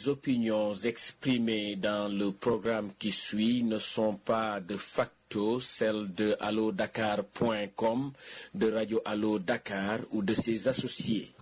Les opinions exprimées dans le programme qui suit ne sont pas de facto celles de allodakar.com, de Radio Allo Dakar ou de ses associés.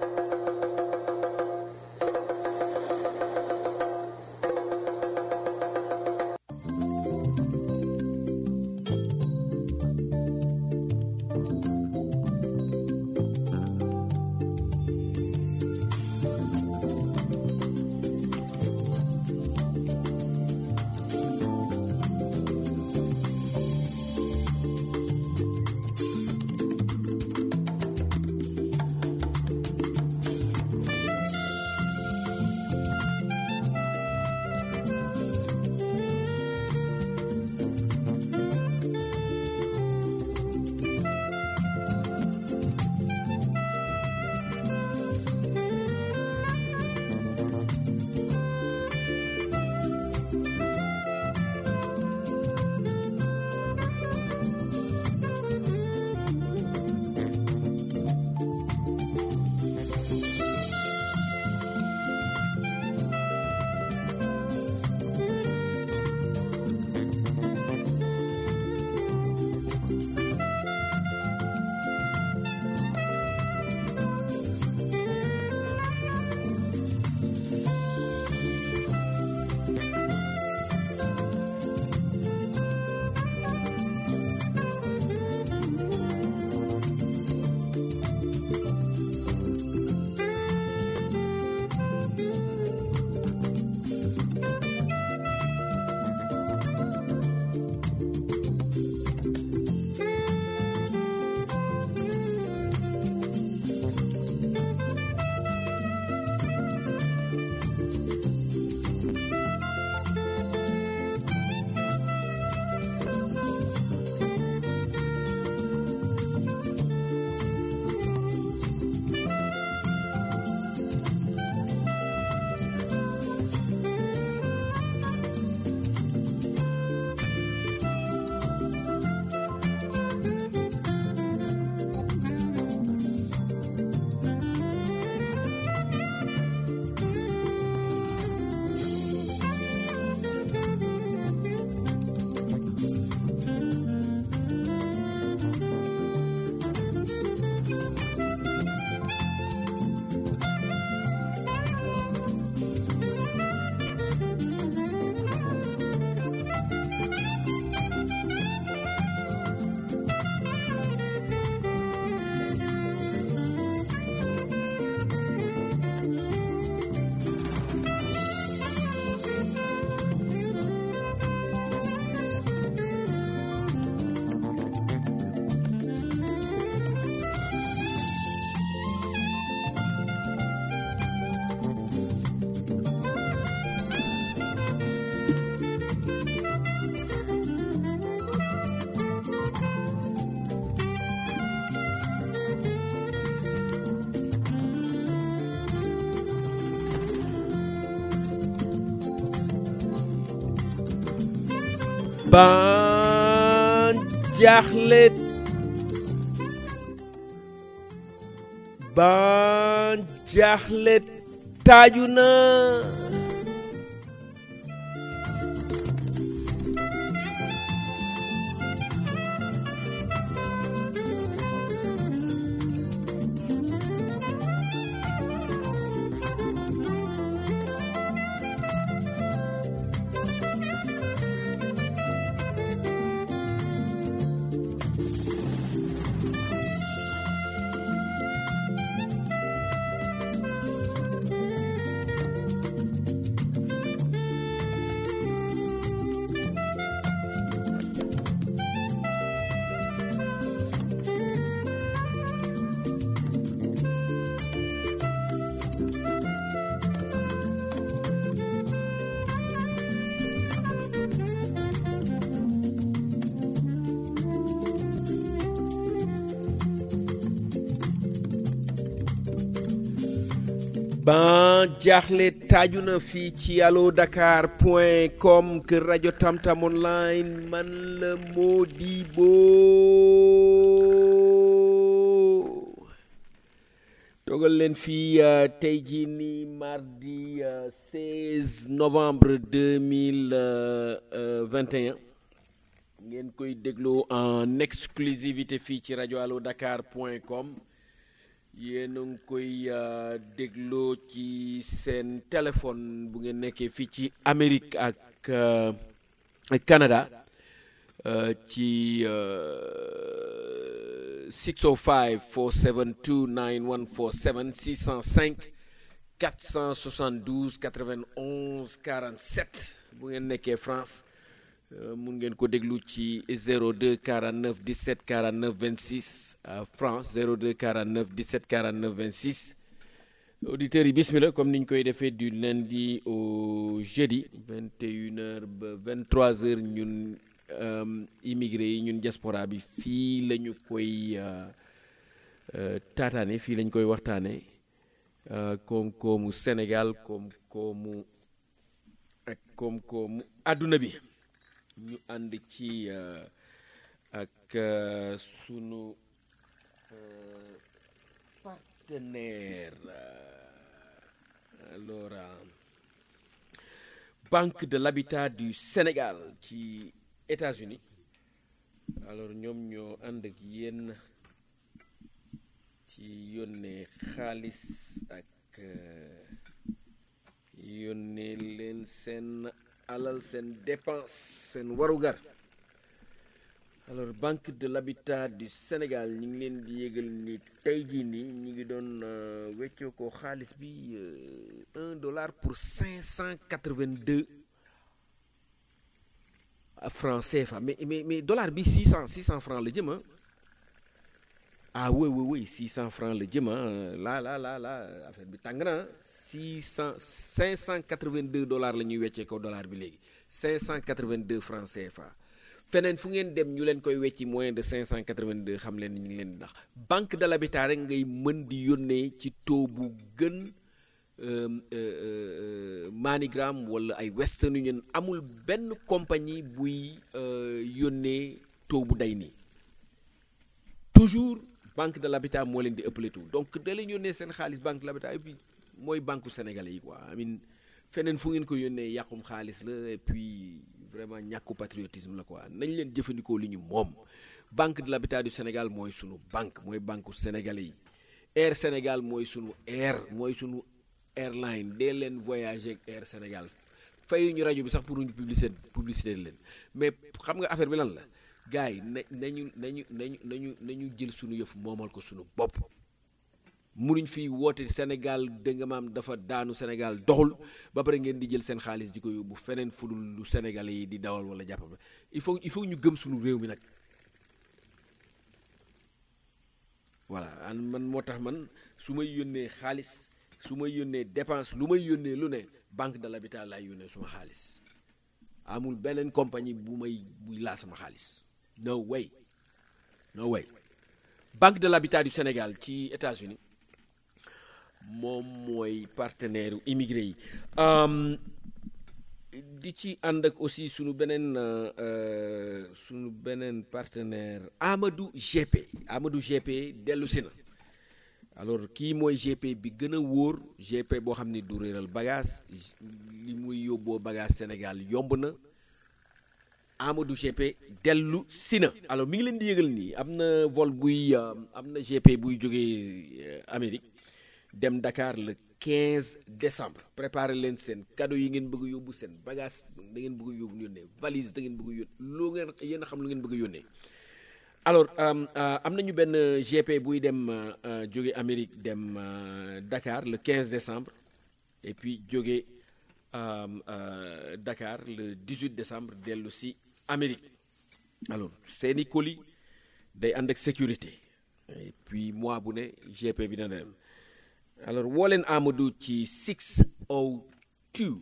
ban jaaxle ban jaaxle taaju na ban jaaxle taaju na fii ci allo dakar point com kër rajo tamtam online man la Modibo toogal leen fii tey jii nii mardi 16 novembre 2021 ngeen koy dégloo en exclusivité fii ci rajo allo dakar point com yéen a ngi koy dégloo ci seen téléphone bu ngeen nekkee fii ci Amérique ak Canada ci 605 472 9147 605 472 91 47 bu ngeen nekkee France mun ngeen ko déglu ci 02 49 17 49 26 France 02 49 17 49 26 auditeurs yi bismillah comme niñ koy defee du lundi au jeudi 21h ba 23h ñun immigré yi ñun diaspora bi fii la ñu koy taataane fii lañ koy waxtaane koom-koomu Sénégal koom-koomu ak koom-koomu àdduna bi ñu ànd ci ak sunu partenaire alors Banque de l'Habitat du Sénégal ci États-Unis alors ñoom ñoo ànd ak yéen ci yónnee xaalis ak yónnee leen seen alal seen dépense seen warugar alors Banque de l'Habitat du Sénégal ñu ngi leen di yégal ni tey jii nii ñu ngi doon weccoo ko xaalis bi un dollar pour cinq cent quatre-vingt-deux francs CFA mais mais mais dollar bi six cent six cent francs la jëm ah ah oui oui oui six cent francs la jëm ah là là là là affaire bi tàng na six cent cinq cent quatre-vingt-deux dollars la ñuy weccee ko dollar bi léegi cinq cent quatre-vingt-deux francs CFA feneen fu ngeen dem ñu leen koy wecci moyen de cinq cent quatre-vingt-deux xam leen ñu ngi leen di ndax banque de l'habitat rek ngay mën di yónnee ci taux bu gën Manigram wala ay Western Union amul benn compagnie buy yónnee taux bu day nii toujours banque de l'habitat moo leen di ëppale tout donc da leen yónnee seen xaalis banque de l'habitat et puis mooy banque sénégalais yi quoi amin feneen fu ngeen ko yónnee yàqum xaalis la et puis vraiment ñàkku patriotisme la quoi nañ leen jëfandikoo li ñu moom banque de l'habitat du Sénégal mooy sunu banque mooy banque sénégalais yi Air Sénégal mooy sunu air mooy sunu airline dee leen voyager ak Air Sénégal fayu ñu rajo bi sax pour ñu publicité publicité leen mais xam nga affaire bi lan la gars yi na nañu nañu nañu nañu nañu jël sunu yëf moomal ko sunu bopp munuñ fi woote Sénégal dégg nga maam dafa daanu Sénégal doxul ba pare ngeen di jël seen xaalis di ko yóbbu feneen fudul lu Sénégalais yi di dawal wala jàppale il faut il faut ñu gëm suñu réew mi nag voilà an man moo tax man su may yónnee xaalis su may yónnee dépense lu may yónnee lu ne banque de l'habitat laay yónnee suma xaalis amul beneen compagnie bu may buy laal sama xaalis no way no way banque de l'habitat du Sénégal ci États-Unis moom mooy partenaire immigré yi di ci ànd ak aussi sunu beneen sunu beneen partenaire Amadou GP Amadou GP dellu si na alors kii mooy GP bi gën a wóor GP boo xam ni du réeral bagage li muy yóbboo bagage Sénégal yomb na Amadou GP dellu si na alors mi ngi leen di yëgal nii am na vol buy am na GP buy jógee Amérique dem Dakar le 15 décembre préparé leen seen cadeau yi ngeen bëgg a yóbbu seen bagage da ngeen bëgg a yóbbu yónnee valise da ngeen bëgg a yónnee loo ngeen yéen a xam lu ngeen bëgg a yónnee alors am nañu benn GP buy dem jóge Amérique dem Dakar le 15 décembre et puis jóge Dakar le 18 décembre dellu si Amérique alors seeni colis day ànd ak sécurité et puis mois bu ne GP bi dana dem alors woo leen Amadou ci 602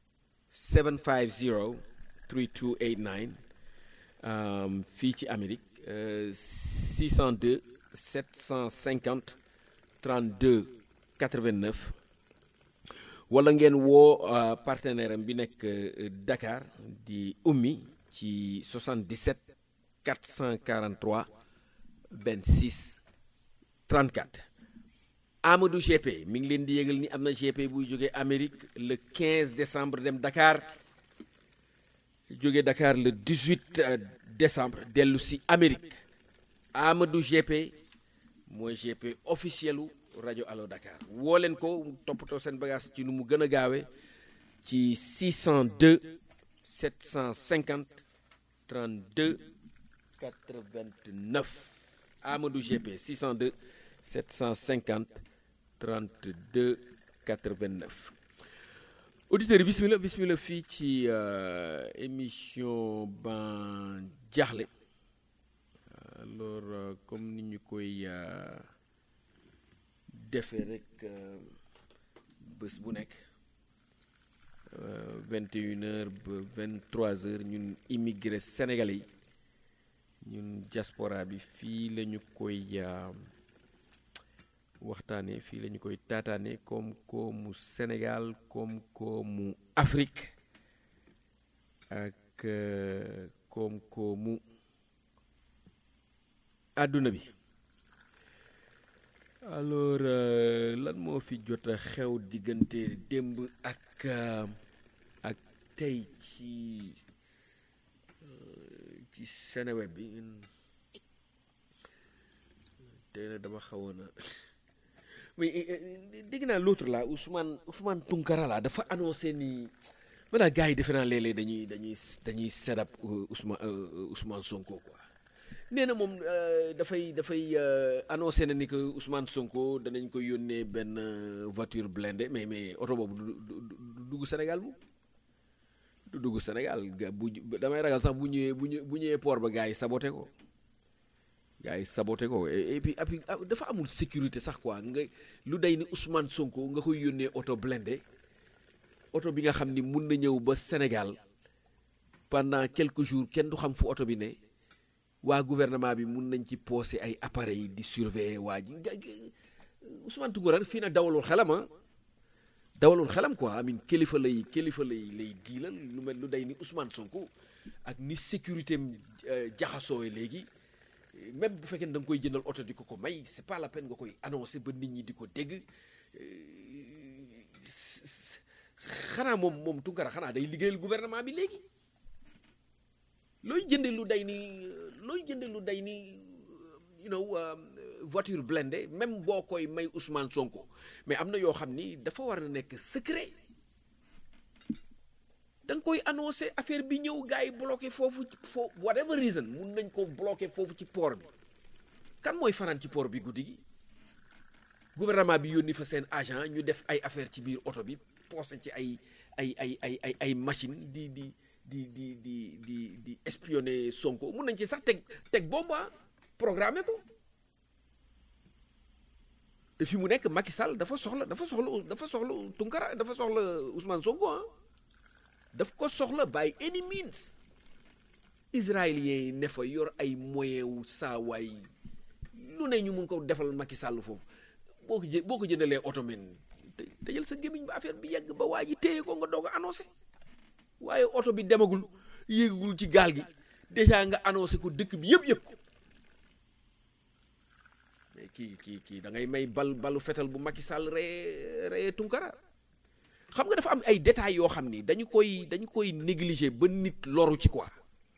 750 3289 fii ci Amérique 602 750 32 89 wala ngeen woo partenaire am bi nekk Dakar di ummi ci 77 443 26 34 Amadou GP mi ngi leen di yëgal ni am na GP buy jógee Amérique le 15 décembre dem Dakar jóge Dakar le 18 décembre dellu si Amérique Amadou GP mooy GP officielu rajo Allo Dakar woo leen ko toppatoo seen bagage ci nu mu gën a gaawee ci 602 750 32 89 Amadou GP 602 750 32 89 auditeurs yi bismillah bismillah fii ci émission ban jaaxle alors comme ni ñu koy defee rek bés bu nekk vingt et une heures ba vingt trois heures ñun immigré sénégalais yi ñun diaspora bi fii la ñu koy waxtaane fii la ñu koy taataane koom-koomu Sénégal koom-koomu Afrique ak koom-koomu àdduna bi alors lan moo fi jot a xew diggante démb ak ak tey ci ci Seneweb bi tey na dama xawoon a mais dégg naa l'autre là Ousmane Ousmane Tounkara là dafa annoncé ni maanaam gars yi defe naa léeg-léeg dañuy dañuy dañuy sedap Ousmane Ousmane Sonko quoi nee na moom dafay dafay annoncé na ni que Ousmane Sonko danañ ko yónnee benn voiture blindée mais mais oto boobu du dugg Sénégal bu du dugg Sénégal bu damay ragal sax bu ñëwee bu ñu bu ñëwee port ba gars yi saboté ko gars yi saboté ko et puis puis dafa amul sécurité sax quoi nga lu day ni Ousmane Sonko nga koy yónnee oto blindé oto bi nga xam ni mun na ñëw ba Sénégal pendant quelques jours kenn du xam fu oto bi ne waa gouvernement bi mun nañ ci poosé ay appareils di surveiller waa ji Ousmane Tounkara fii nag dawalul xelam ah dawalul xelam quoi amin kilifa lay kilifa lay lay diilal lu mel lu day ni Ousmane Sonko ak ni sécurité am jaxasoowe léegi même bu fekkee ne da nga koy jëndal oto di ko ko may c'est pas la peine nga koy annoncé ba nit ñi di ko dégg xanaa moom moom Tounkara xanaa day liggéeyal gouvernement bi léegi looy jënde lu day ni looy jënde lu day ni you know voiture blindée même boo koy may Ousmane Sonko mais am na yoo xam ni dafa war a nekk secret da nga koy annoncé affaire bi ñëw gars yi bloqué foofu foo whatever reason mun nañ ko bloqué foofu ci port bi kan mooy fanaan ci port bi guddi gi gouvernement bi yónni fa seen agent ñu def ay affaire ci biir oto bi posé ci ay ay ay ay ay ay machine di di di di di di di espionner Sonko mun nañ ci sax teg teg bomba programmé ko te fi mu nekk Macky Sall dafa soxla dafa soxla dafa soxla Tounkara dafa soxla Ousmane Sonko ah daf ko soxla by any means israéliens yi ne fa yor ay moyen wu saa waay lu ne ñu mun ko defal Macky Sall foofu boo ko jë boo ko jëndalee oto men te jël sa gémmiñ ba affaire bi yegg ba waa ji téye ko nga doog a annoncé waaye oto bi demagul yéegagul ci gaal gi déjà nga annoncé ko dëkk bi yëpp yëpp ko mais kii kii kii da ngay may bal balu fetal bu Macky Sall ree ree Tounkara xam nga dafa am ay détails yoo xam ni dañu koy dañu koy négliger ba nit loru ci quoi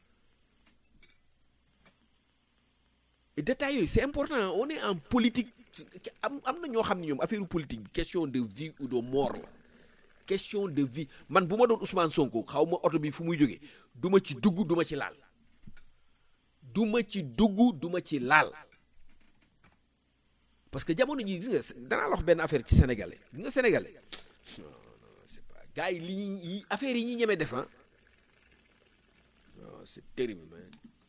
et détails yooyu c'est important on est en politique am am na ñoo xam ne ñoom affaire politique bi question de vie ou de mort la question de vie man bu ma doon Ousmane Sonko xaw ma oto bi fu muy jógee du ma ci dugg du ma ci laal du ma ci dugg du ma ci laal parce que jamono ji gis nga danaa la wax benn affaire ci sénégalais gis nga sénégalais non non c'est pas gars yi li ñuy affaire yi ñuy ñemee def ah non c'est terrible man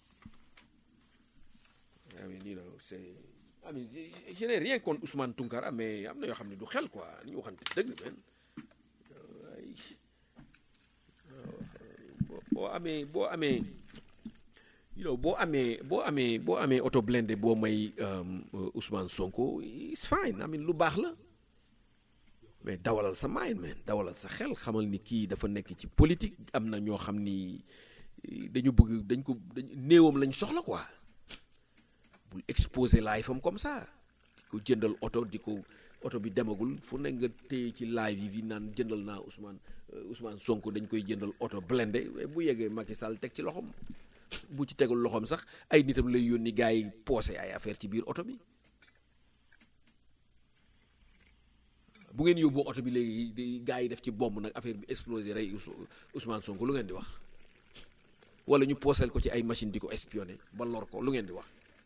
I mean you know c'est I mean je n'ai rien contre Ousmane Tounkara mais am na yoo xam ne du xel quoi ni ñu waxante dëgg man boo amee boo amee you know boo amee boo amee boo amee auto blindé boo may Ousmane Sonko it's fine I mean lu baax la mais dawalal sa mind man dawalal sa xel xamal ni kii dafa nekk ci politique am na ñoo xam ni dañu bëgg dañ ko dañ néewam lañ soxla quoi bul exposer life am comme ça di ko jëndal oto di ko oto bi demagul fu ne nga téye ci live yi fi naan jëndal naa Ousmane Ousmane Sonko dañ koy jëndal oto blindé bu yeggee Macky Sall teg ci loxoom bu ci tegul loxoom sax ay nitam lay yónni gars yi poosé ay affaire ci biir oto bi bu ngeen yóbbu oto bi léegi di gars yi def ci bomb nag affaire bi explosé rey Ousmane Sonko lu ngeen di wax wala ñu pooseel ko ci ay machine di ko espionné ba lor ko lu ngeen di wax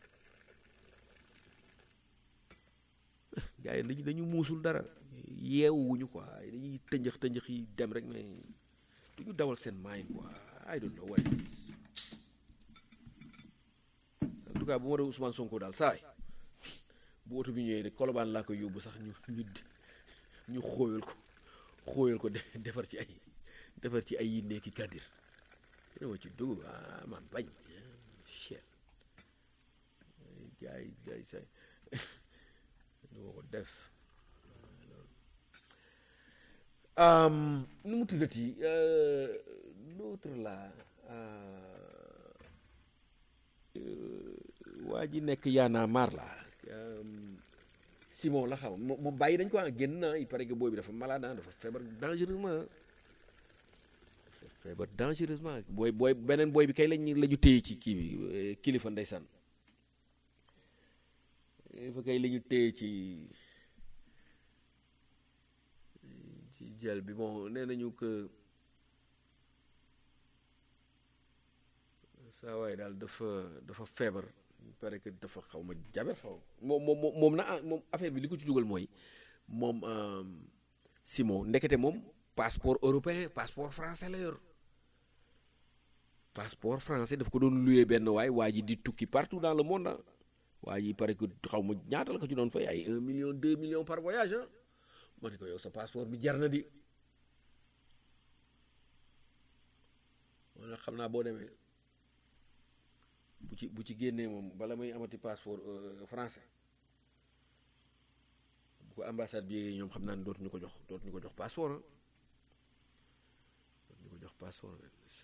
gars yi dañu dañu muusul dara yeewuñu quoi dañuy tënjëx tënjëx yi dem rek mais duñu dawal seen mind quoi I don't know what it is en tout cas bu ma dee Ousmane Sonko daal saay bu oto bi ñëwee rek kolobaan laa koy yóbbu sax ñu ñu ñu xóoyal ko xóoyal ko defar ci ay defar ci ay yindee ki kàddir dina ma ci dugub ah man bañ cher jaay jaay say du ma ko def nu mu tuddati l'autre là waa ji nekk yaana maar la Simon la xam moom bàyyi dañ ko ah génn na il paraît que booy bi dafa malade dafa feebar dangereusement dafa feebar dangereusement booy booy beneen booy bi kay lañ la ñu téye ci kii bi kilifa ndeysaan fa kay la ñu téye ci ci jël bi bon nee nañu que saa waay daal dafa dafa feebar pare que dafa xaw ma jaber xaw moom moom moom na moom affaire bi li ko ci dugal mooy moom Simon ndekete moom passeport européen passeport français la yor passeport français daf ko doon luyee benn waay waa ji di tukki partout dans le monde ah waa ji pare que xaw ma ñaata la ko ci doon fay ay un million deux millions par voyage ah ma ne ko yow sa passeport bi jar na di wala xam naa boo demee bu ci bu ci génnee moom bala may amati passeport français bu ko ambassade bi ñoom xam naa ne dootuñu ko jox dootuñu ko jox passeport ah dootuñu ko jox passeport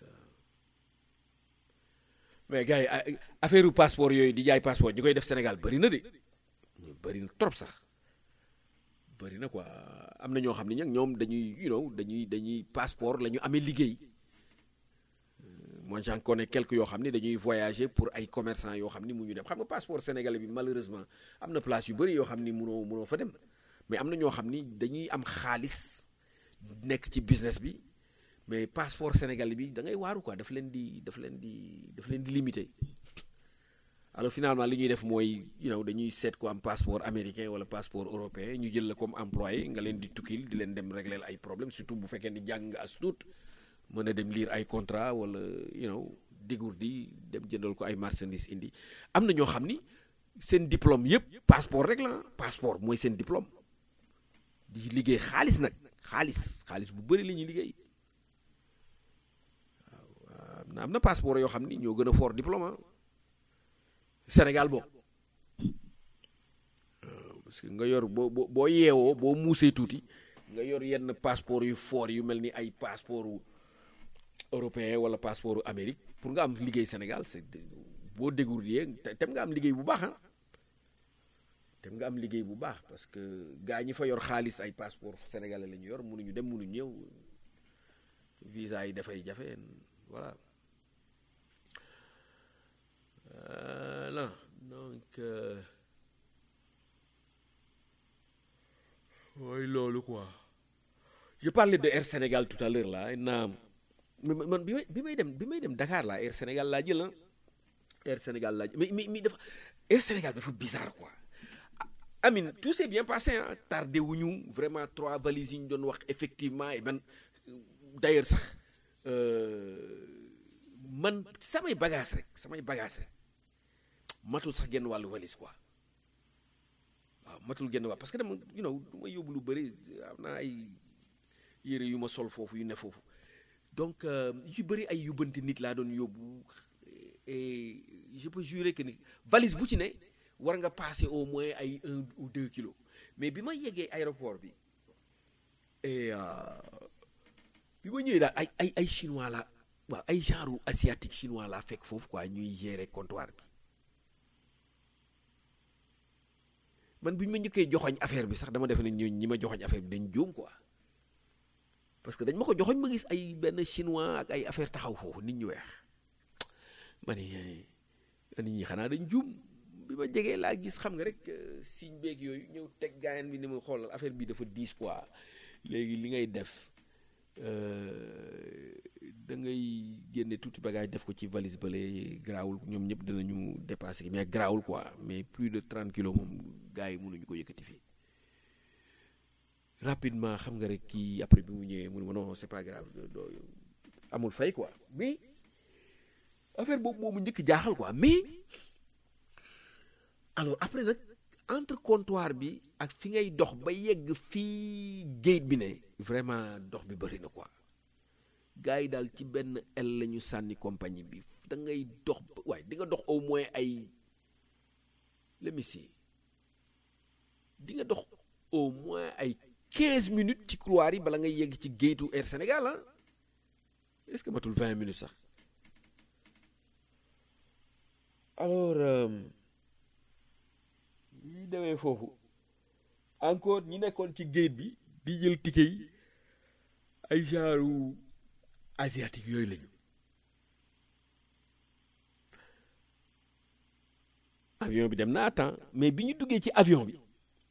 mais gars yi affaire passeport yooyu di jaay passeport ñi koy def Sénégal bëri na de ñu bëri na trop sax bëri na quoi am na ñoo xam ne nag ñoom dañuy you know dañuy dañuy passeport la ñu amee liggéey moi j'en connais quelques yoo xam ne dañuy voyager pour ay commerçants yoo xam ni mu ñu dem xam nga passeport sénégalais bi malheureusement am na place yu bëri yoo xam ni munoo munoo fa dem mais am na ñoo xam ni dañuy am xaalis nekk ci business bi mais passeport sénégalais bi da ngay waaru quoi daf leen di daf leen di daf leen di limité alors finalement li ñuy def mooy you know dañuy seet ko am passeport américain wala passeport européen ñu jël la comme employé nga leen di tukkil di leen dem régler ay problème surtout bu fekkee ni jàng nga as tuut mën a dem lire ay contrat wala you know digur di dem jëndal ko ay marchandises indi am na ñoo xam ni seen diplôme yëpp passeport rek la passeport mooy seen diplôme di liggéey xaalis nag xaalis xaalis bu bëri la ñuy liggéey waaw am na am na passeport yoo xam ni ñoo gën a fort diplôme Sénégal boo parce que nga yor boo boo boo yeewoo boo muusee tuuti nga yor yenn passeport yu fort yu mel ni ay passeport européen wala passeport Amérique pour nga am liggéey Sénégal c'est boo dégourdir tem nga am liggéey bu baax ah tem nga am liggéey bu baax parce que gaa ñi fa yor xaalis ay passeport sénégalais la ñu yor mënuñu dem mënuñu ñëw visa yi dafay jafe voilà voilà donc mooy loolu quoi je parlais de Air Sénégal tout à l'heure là naam man bi may bi may dem bi may dem Dakar laa Air Sénégal laa jël Air Sénégal laa jël mais mais mais dafa Air Sénégal dafa bizarre quoi Amine tout s'est bien passé ah tardé wuñu vraiment trois valises yi ñu doon wax effectivement et man d'ailleurs sax man samay bagage rek samay bagage rek matul sax genn wàllu valise quoi waaw matul genn wàll parce que dama you know du ma yóbbu lu bëri am naa ay yére yu ma sol foofu yu ne foofu donc yu bëri ay yóbbante nit laa doon yóbbu et je peux jurer que ni valise bu ci ne war nga passer au moins ay un ou deux kilos mais bi ma yeggee aéroport bi et bi ma ñëwee daal ay ay ay chinois la waaw ay genre asiatique chinois laa fekk foofu quoi ñuy gérer comptoir bi man bi ñu ma njëkkee joxoñ affaire bi sax dama defe ne ñooñu ñi ma joxoñ affaire bi dañ juum quoi parce que dañ ma ko joxoñ ma gis ay benn chinois ak ay affaire taxaw foofu nit ñu weex ma ni nit ñi xanaa dañ juum bi ma jegee laa gis xam nga rek signe beeg yooyu ñëw teg gaayan bi ni ma xoolal affaire bi dafa diis quoi léegi li ngay def da ngay génne tuuti bagage def ko ci valise bale garaawul ñoom ñëpp dinañu dépassé mais garaawul quoi mais plus de 30 kilos moom gars yi mënuñu ko yëkkati fii rapidement xam nga rek kii après bi mu ñëwee mu ne ma non c'est pas grave doo amul fay quoi mais affaire boobu moomu njëkk jaaxal quoi mais alors après nag entre comptoir bi ak fi ngay dox ba yegg fii gate bi ne vraiment dox bi bëri na quoi gars yi daal ci benn el la ñu sànni compagnie bi da ngay dox waaye di nga dox au moins ay lemici di nga dox au moins ay quinze minutes ci couloir yi bala ngay yegg ci géetu Air Sénégal ah est-ce que matul vingt minutes sax alors ñi demee foofu encore ñi nekkoon ci géej bi di jël ticket yi ay genre asiatique yooyu lañu avion bi dem na temps mais bi ñu duggee ci avion bi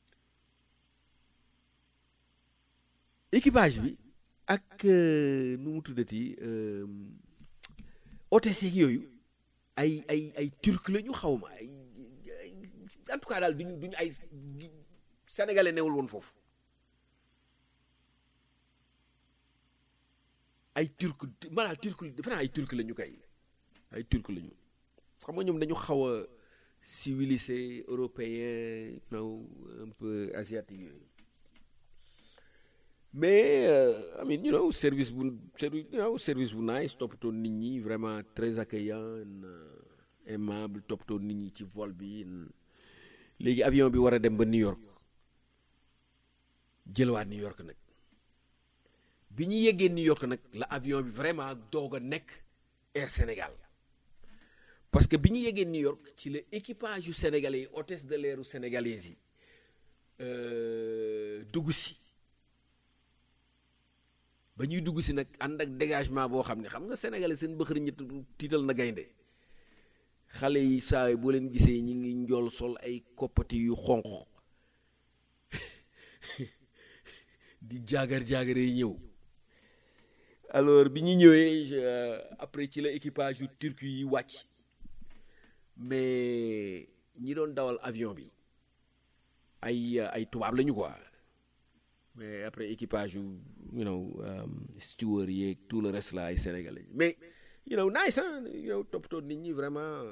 équipage bi ak nu mu tuddati hôtesse yeeg yooyu ay ay ay turc la ñu xaw ma ay en tout cas daal duñu duñu ay sénégalais newul woon foofu ay turc maanaam turc defe naa ay turc la ñu kay ay turc la ñu xam nga ñoom dañu xaw a civilisé européen you know un peu asiatique yooyu mais I mean you know service bu service you know service bu nice toppatoo nit ñi vraiment très accueillant aimable toppatoo nit ñi ci vol bi léegi avion bi war a dem ba New York jëlwaat New York nag bi ñu yeggee New York nag la avion bi vraiment doog a nekk Air Sénégal parce que bi ñu yeggee New York ci la équipage yu sénégalais yi hôtesse de l'air sénégalaises yi dugg si ba ñuy dugg si nag ànd ak dégagement boo xam ne xam nga sénégalais seen bëxëri ñett tiital na gaynde xale yi saa boo leen gisee ñi ngi njool sol ay koppati yu xonq di jaagar jaagaree ñëw alors bi ñu ñëwee après ci la équipage yu turc yi wàcc mais ñi doon dawal avion bi ay ay tubaab lañu quoi mais après équipage yu you know steward yeeg tout le reste là ay sénégalais mais you know nice hein you know toppatoo nit ñi vraiment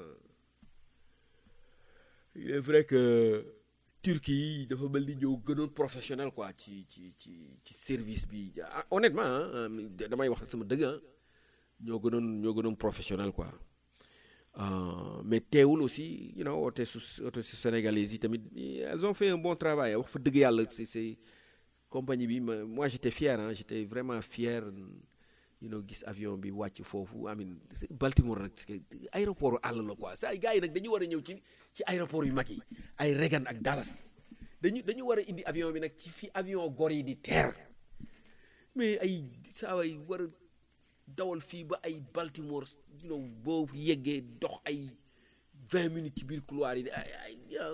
il est vrai que Turquie yi dafa mel ni ñëw gënoon professionnel quoi ci ci ci ci service bi honnêtement damay wax sama dëgg ah ñoo gënoon ñoo gënoon professionnel quoi mais teewul aussi you know hôtesse hôtesse sénégalaises yi tamit elles ont fait un bon travail wax fa dëgg yàlla c'est c'est compagnie bi moi j'étais fier ah j'étais vraiment fier you know gis avion bi wàcc foofu amin Baltimore nag aéroport àll la quoi saa gars yi nag dañu war a ñëw ci ci aéroport yu mag yi ay Reagan ak Dallas dañu dañu war a indi avion bi nag ci fi avion gor yi di teer mais ay saa way war a dawal fii ba ay Baltimore you know boo yeggee dox ay vingt minutes ci biir couloir yi ay ay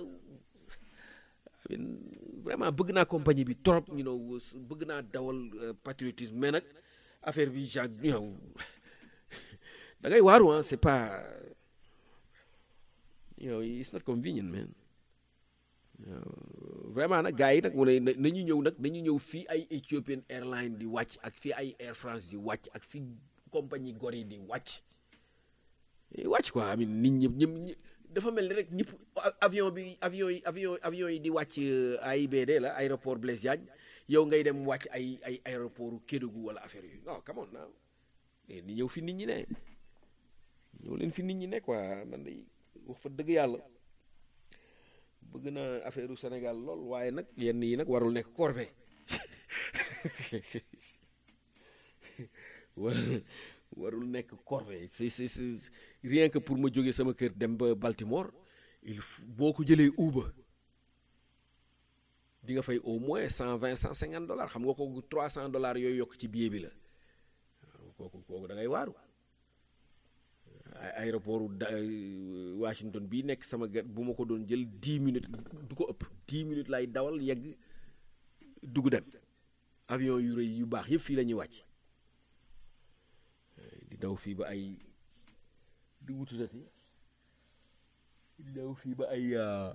vraiment bëgg naa compagnie bi trop you know bëgg naa dawal patriotisme mais nag affaire bi genre you know da ngay waaru ah c'est pas you know it's not convenient man vraiment nag gars yi nag wala nañu ñëw nag nañu ñëw fii ay Ethiopian Airlines di wàcc ak fii ay Air France di wàcc ak fii compagnie gor yi di wàcc wàcc quoi amin nit ñëpp ñëpp dafa mel ni rek ñëpp avion bi avion yi avion avion yi di wàcc AIBD la aéroport Blaise Diagne yow ngay dem wàcc ay ay aéroport Kédougou wala affaire yooyu non come on now ni ñëw fi nit ñi ne ñëw leen fi nit ñi ne quoi man day wax fa dëgg yàlla bëgg na affaire u Sénégal lool waaye nag yenn yi nag warul nekk corvée warul nekk corvée c'est c'est c'est rien que pour ma jógee sama kër dem ba Baltimore il boo ko jëlee Uber di nga fay au moins cent vingt cent cinquante dollars xam nga kooku trois cent dollars yooyu yokk ci billet bi la kooku kooku da ngay waaru aéroport da Washington bii nekk sama gat bu ma ko doon jël dix minutes du ko ëpp dix minutes lay dawal yegg dugg dem avion yu rëy yu baax yëpp fii la ñuy wàcc di daw fii ba ay di wututati di daw fii ba ay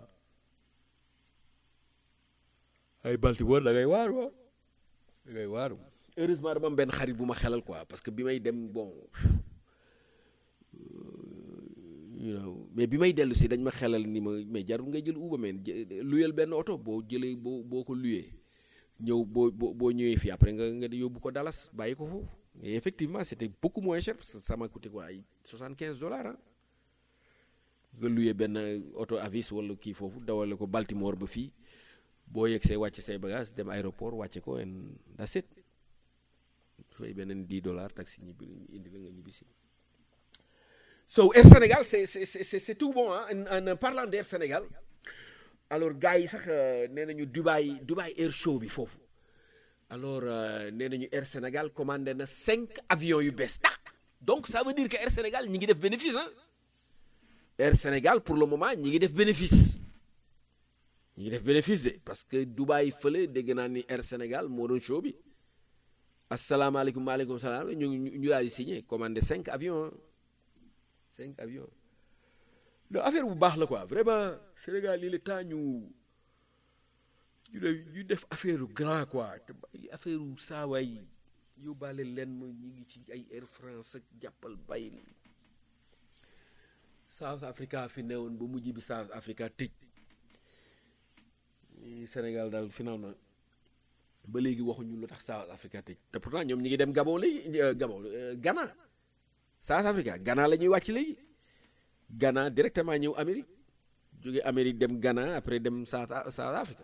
ay Baltimore da ngay waaru da ngay waaru heureusement dama am benn xarit bu ma xelal quoi parce que bi may dem bon you know mais bi may dellu si dañ ma xelal ni ma mais jarul ngay jël Uber men luyel benn oto boo jëlee boo boo ko luyee ñëw boo boo boo ñëwee fii après nga nga yóbbu ko Dallas bàyyi ko foofu et effectivement c'était beaucoup moins cher parce que ça m'a coûté quoi ay soixante quinze dollars ah nga luyee benn oto avis wala kii foofu dawale ko Baltimore ba fii boo yegg see wàcc say bagage dem aéroport wàcce ko and that's it fay beneen 10 dollars taxi ñibbi indi la nga ñibbi si so Air Sénégal c'est c'est c'est c'est tout bon ah en en parlant d'Air Sénégal alors gars yi sax nee nañu Dubai Dubai Air Show bi foofu alors nee nañu Air Sénégal commandé na cinq avions yu bees tax donc ça veut dire que Air Sénégal ñi ngi def bénéfice ah Air Sénégal pour le moment ñi ngi def bénéfice ñi ngi def bénéfice de parce que Dubai fële dégg naa ni Air Sénégal moo doon show bi asalaamaaleykum maaleykum salaam ñu ñu daal di signé commandé cinq avions cinq avions donc affaire bu baax la quoi vraiment Sénégal il est temps ñu ñu ñu def affaire grand quoi te affaire saawaay yóbbaale leen ma ñu ngi ci ay Air France ak jàppal bay South Africa fi newoon ba mujj bi South Africa tëj Sénégal daal finalement ba léegi waxuñu lu tax South Africa tëj te pourtant ñoom ñi ngi dem Gabon léegi Gabon Ghana South Africa Ghana la ñuy wàcc léegi Ghana directement ñëw Amérique jóge Amérique dem Ghana après dem South South Africa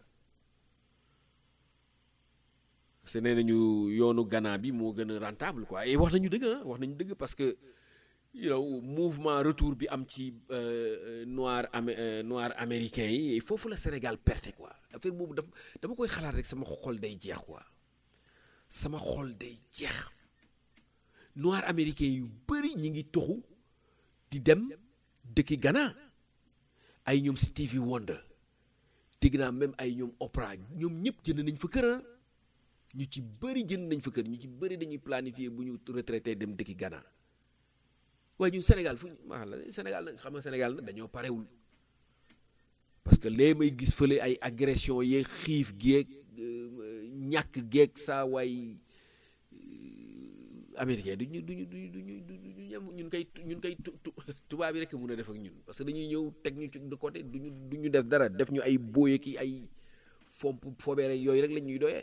se nee nañu yoonu Ghana bi moo gën a rentable quoi et wax nañu dëgg ah wax nañu dëgg parce que you know mouvement retour bi am ci noir am noir américain yi foofu la Sénégal perte quoi affaire boobu daf dama koy xalaat rek sama xol day jeex quoi sama xol day jeex noir américain yu bëri ñi ngi toxu di dem dëkki Ghana ay ñoom Stevie Wonder dégg naa même ay ñoom Oprah ñoom ñëpp jënd nañ fa kër ñu ci bëri jënd nañ fa kër ñu ci bëri dañuy planifier bu ñu retraité dem dëkki Ghana waaye ñun Sénégal fu ñu maa la Sénégal nag xam nga Sénégal nag dañoo parewul parce que lee may gis fële ay agression yeeg xiif geeg ñàkk geeg saa waay américain duñu duñu duñu duñu duñu ñam ñun kay ñun kay tubaab yi rek mun a def ak ñun parce que dañuy ñëw teg ñu ci de côté duñu duñu def dara def ñu ay booye ki ay fomp fobeere yooyu rek lañ ñuy doyee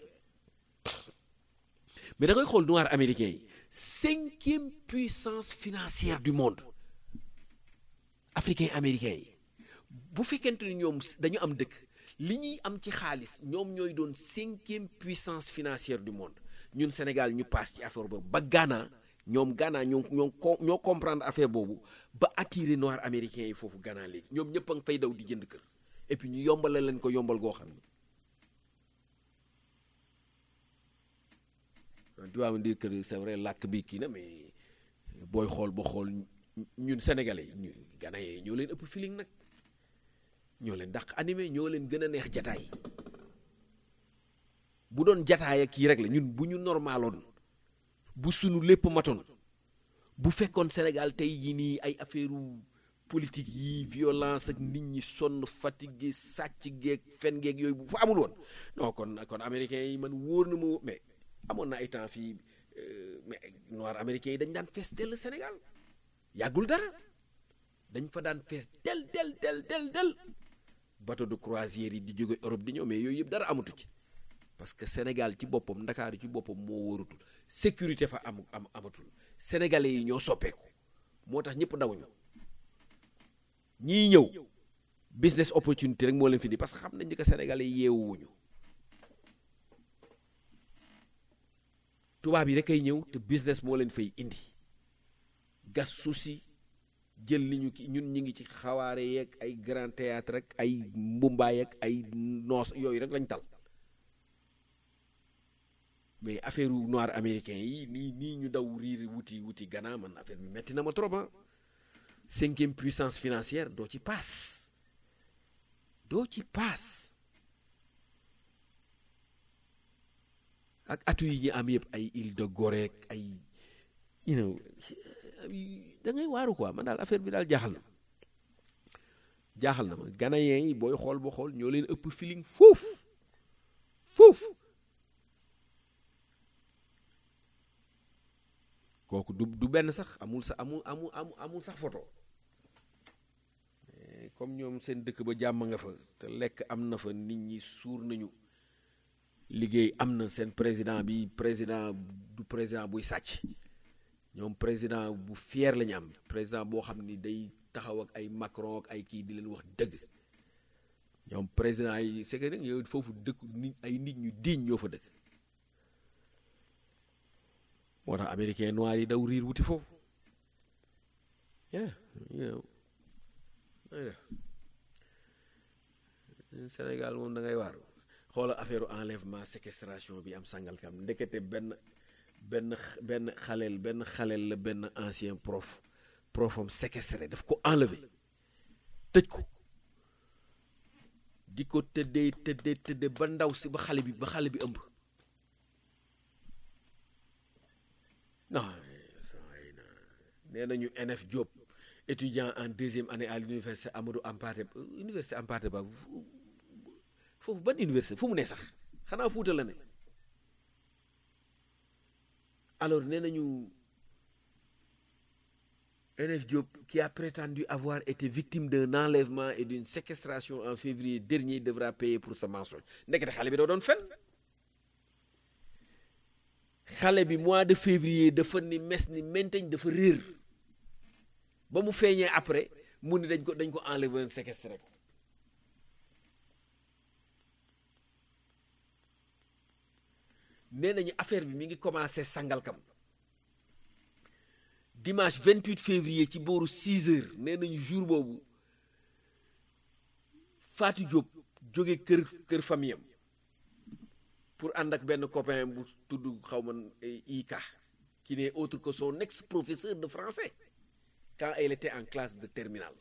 mais da ngay xool noir américain yi cinquième puissance financière du monde africain américain yi bu fekkente ni ñoom dañu am dëkk li ñuy am ci xaalis ñoom ñooy doon cinquième puissance financière du monde ñun Sénégal ñu paas ci affaire boobu ba Ghana ñoom Ghana ñoo ñoo ñoo comprendre affaire boobu ba attirer noir américain yi foofu Ghana léegi ñoom ñëpp a ngi fay daw di jënd kër et puis ñu yombale leen ko yombal goo xam ne tu vas me dire que c'est vrai làkk bi kii na mais booy xool ba xool ñun sénégalais yi ñu Ghana yi ñoo leen ëpp feeling nag ñoo leen dàq animé ñoo leen gën a neex jataay bu doon jataay ak kii rek la ñun bu ñu normaloon bu sunu lépp matoon bu fekkoon Sénégal tey jii nii ay affaire politique yi violence ak nit ñi sonn fatigué sàcc geeg fen geeg yooyu bu fa amul woon non kon kon américains yi man wóor na ma mais amoon na ay temps fii mais noir américains yi dañ daan fees dell Sénégal yàggul dara dañ fa daan fees del del del del del bateau de croisière yi di jóge Europe di ñëw mais yooyu yëpp dara amatu ci parce que Sénégal ci boppam Ndakaaru ci boppam moo wóorutul sécurité fa am am amatul sénégalais yi ñoo soppeeku moo tax ñëpp daw ñu ñii ñëw business opportunité rek moo leen fi di parce que xam nañ ni que sénégalais yi yeewuwuñu tubaab yi rek ay ñëw te business moo leen fay indi gas suuf si jël li ñu ki ñun ñi ngi ci xawaare yeeg ay grand théâtre rek ay mbumbaay ak ay noos yooyu rek lañ tal mais affaire noir américain yi nii nii ñu daw riir wuti wuti Ghana man affaire bi metti na ma trop ah cinquième puissance financière doo ci paas doo ci paas ak atu yi ñu am yëpp ay île de Gorée ay you know da ngay waaru quoi man daal affaire bi daal jaaxal na jaaxal na ma Ghanéens yi booy xool boo xool ñoo leen ëpp feeling foofu foofu kooku du du benn sax amul sa amul amul amul sax photo comme ñoom seen dëkk ba jàmm nga fa te lekk am na fa nit ñi suur nañu liggéey am na seen président bi président du président buy sàcc ñoom président bu fier la ñu am président boo xam ni day taxaw ak ay Macron ak ay kii di leen wax dëgg ñoom président yi c'est que nag yow foofu dëkk nit ay nit ñu diñ ñoo fa dëkk moo tax américain noir yi daw riir wuti foofu yeah Sénégal moom da ngay waaru xoola affaire enlèvement séquestration bi am Sangalkam ndekete benn benn benn xaleel benn xaleel la benn ancien prof profam séquestré daf ko enlevé tëj ko di ko tëddee tëddee tëddee ba ndaw si ba xale bi ba xale bi ëmb non nee nañu NF Diop étudiant en deuxième année à l'université Amadou Hampâté université Hampâté Bâ foofu ban université fu mu ne sax xanaa Fuuta la ne alors nee nañu NF Diop qui a prétendu avoir été victime d'un enlèvement et d'une séquestration en février dernier devra payer pour sa mensonge ndekete xale bi doo doon fen xale bi mois de février dafa ni mes ni menteñ dafa réer ba mu feeñee après mu ni dañ ko dañ ko enlever séquestré ko nee nañu affaire bi mi ngi commencé Sangalkam dimanche 28 février ci booru 6 heures nee nañu jour boobu Fatou Diop jóge kër kër famille am pour ànd ak benn copain bu tudd xaw ma Ika qui n'est autre que son ex-professeur de français quand elle était en classe de terminale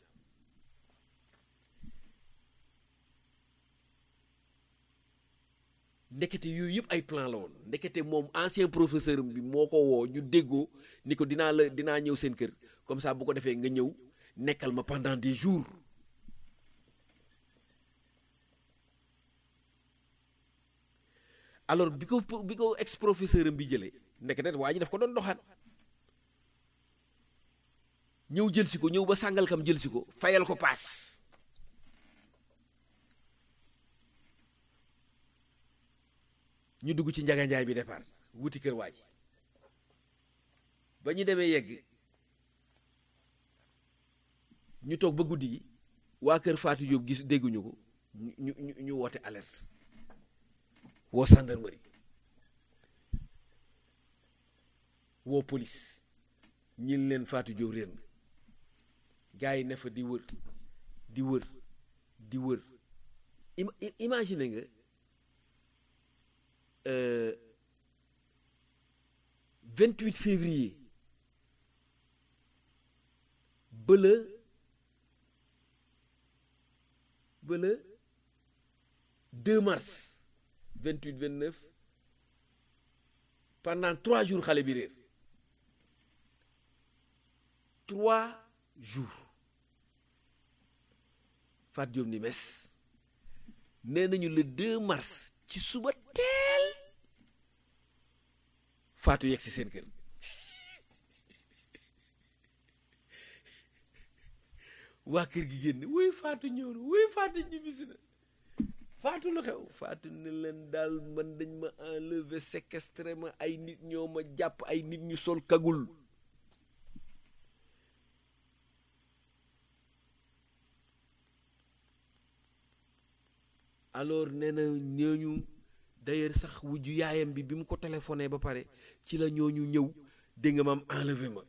ndekete yooyu yëpp ay plan la woon ndekete moom ancien professeur bi moo ko woo ñu déggoo ni ko dinaa la dinaa ñëw seen kër comme ça bu ko defee nga ñëw nekkal ma pendant des jours alors bi ko bi ko ex professeur am bi jëlee ndekete waa ji daf ko doon doxaan ñëw jël si ko ñëw ba Sangalkam jël si ko fayal ko paas ñu dugg ci njaganjaay bi départ wuti kër waa ji ba ñu demee yegg ñu toog ba guddi gi waa kër Fatou Diop gis dégguñu ko ñu ñu ñu woote alerte woo gendarmerie woo police ñin leen Fatou Diop réer na gars yi ne fa di wër di wër di wër imagine nga vingt huit février ba le ba le deux mars vingt huit vingt neuf pendant trois jours xale bi réer trois jours Fat Diop ni mes nee nañu le 2 mars ci suba teel Fatou yegg si seen kër waa kër gi génn wuy Fatou ñëw na wuy Fatou ñibbisi na Fatou lu xew Fatou ne leen daal man dañ ma enlever séquestré ma ay nit ñoo ma jàpp ay nit ñu sol kagul alors nee na ñooñu d'ailleurs sax wujju yaayam bi bi mu ko téléphoné ba pare ci la ñooñu ñëw dégg nga maam enlevé ma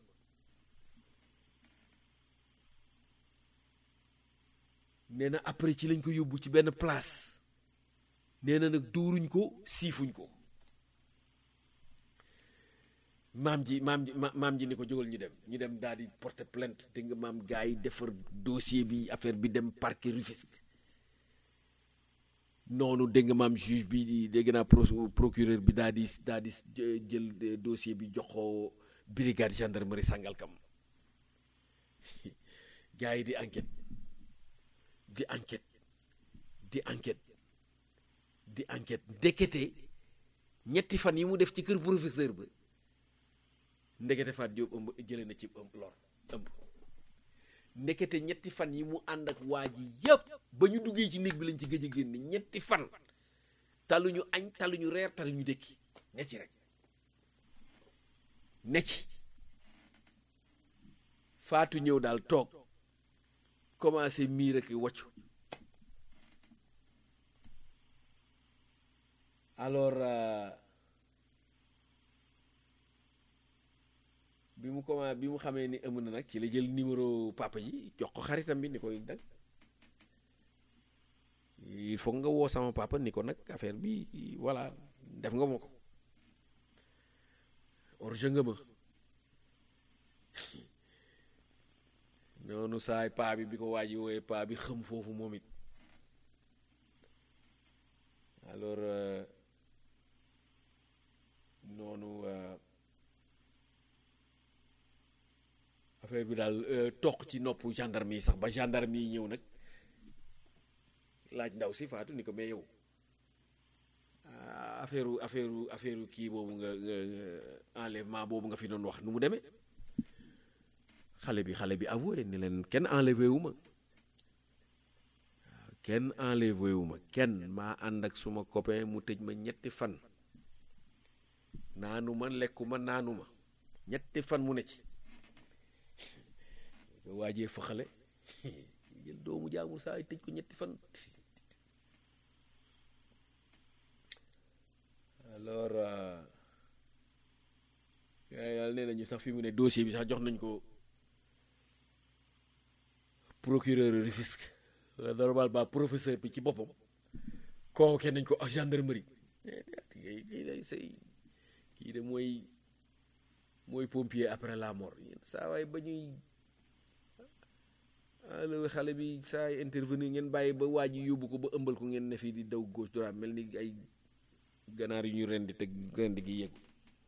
nee na après ci lañ ko yóbbu ci benn place nee na nag dóoruñ ko siifuñ ko maam ji maam ji ma- maam ji ni ko jógal ñu dem ñu dem daal di porter plainte dégg nga maam gars yi defar dossier bi affaire bi dem parquet Rufisque noonu dégg nga maam juge bi di dégg naa pro- procureur bi daal di daal di jë- jël de- dossier bi jox ko brigade gendarmerie Sangalkam gars yi di enquête di enquête di enquête di enquête ndekete ñetti fan yi mu def ci kër professeur ba ndekete Faat Jóob ëmb jële na ci ëmb lor ëmb ndekete ñetti fan yi mu ànd ak waa ji yépp ba ñu duggee ci néeg bi lañ ci gëj a génn ñetti fan taluñu añ taluñu reer taluñu dëkki ne ci rek ne ci faatu ñëw daal toog commencé miir ak waccu alors euh, bi mu comment bi mu xamee ni ëmb na nag ci la jël numéro papa yi jox ko xaritam bi ni koy dag il faut nga woo sama papa ni ko nag affaire bi voilà def nga ma ko orge nga ma noonu saay paa bi bi ko waaji wooyee paa bi xëm foofu moom it alors euh, noonu euh, affaire bi daal euh, toq ci nopp gendarme yi sax ba gendarme yi ñëw nag laaj ndaw si faatu ni ko mais yow ah, affaire affaire affaire kii boobu nga nga nga- enlèvement boobu nga fi doon wax nu mu demee xale bi xale bi avoué ni leen kenn enlevé wu ma waaw kenn enlevé wu ma kenn maa ànd ak suma copain mu tëj ma ñetti fan naanu ma lekku ma naanu ma ñetti fan mu ne ci nga waajee fa xale jël doomu jaamur saa yi tëj ko ñetti fan alors euh, yàlla nee nañu sax fi mu ne dossier bi sax jox nañ ko procureur Rufisque normalement professeur bi ci boppam convoqué nañ ko ak gendarmerie kii day say kii de mooy mooy pompier après la mort yéen saa waay ba ñuy allo xale bi saa yi intervenir ngeen bàyyi ba waa ji yóbbu ko ba ëmbal ko ngeen ne fii di daw gauche droite mel ni ay ganaar yu ñu rendi teg rendi gi yeggu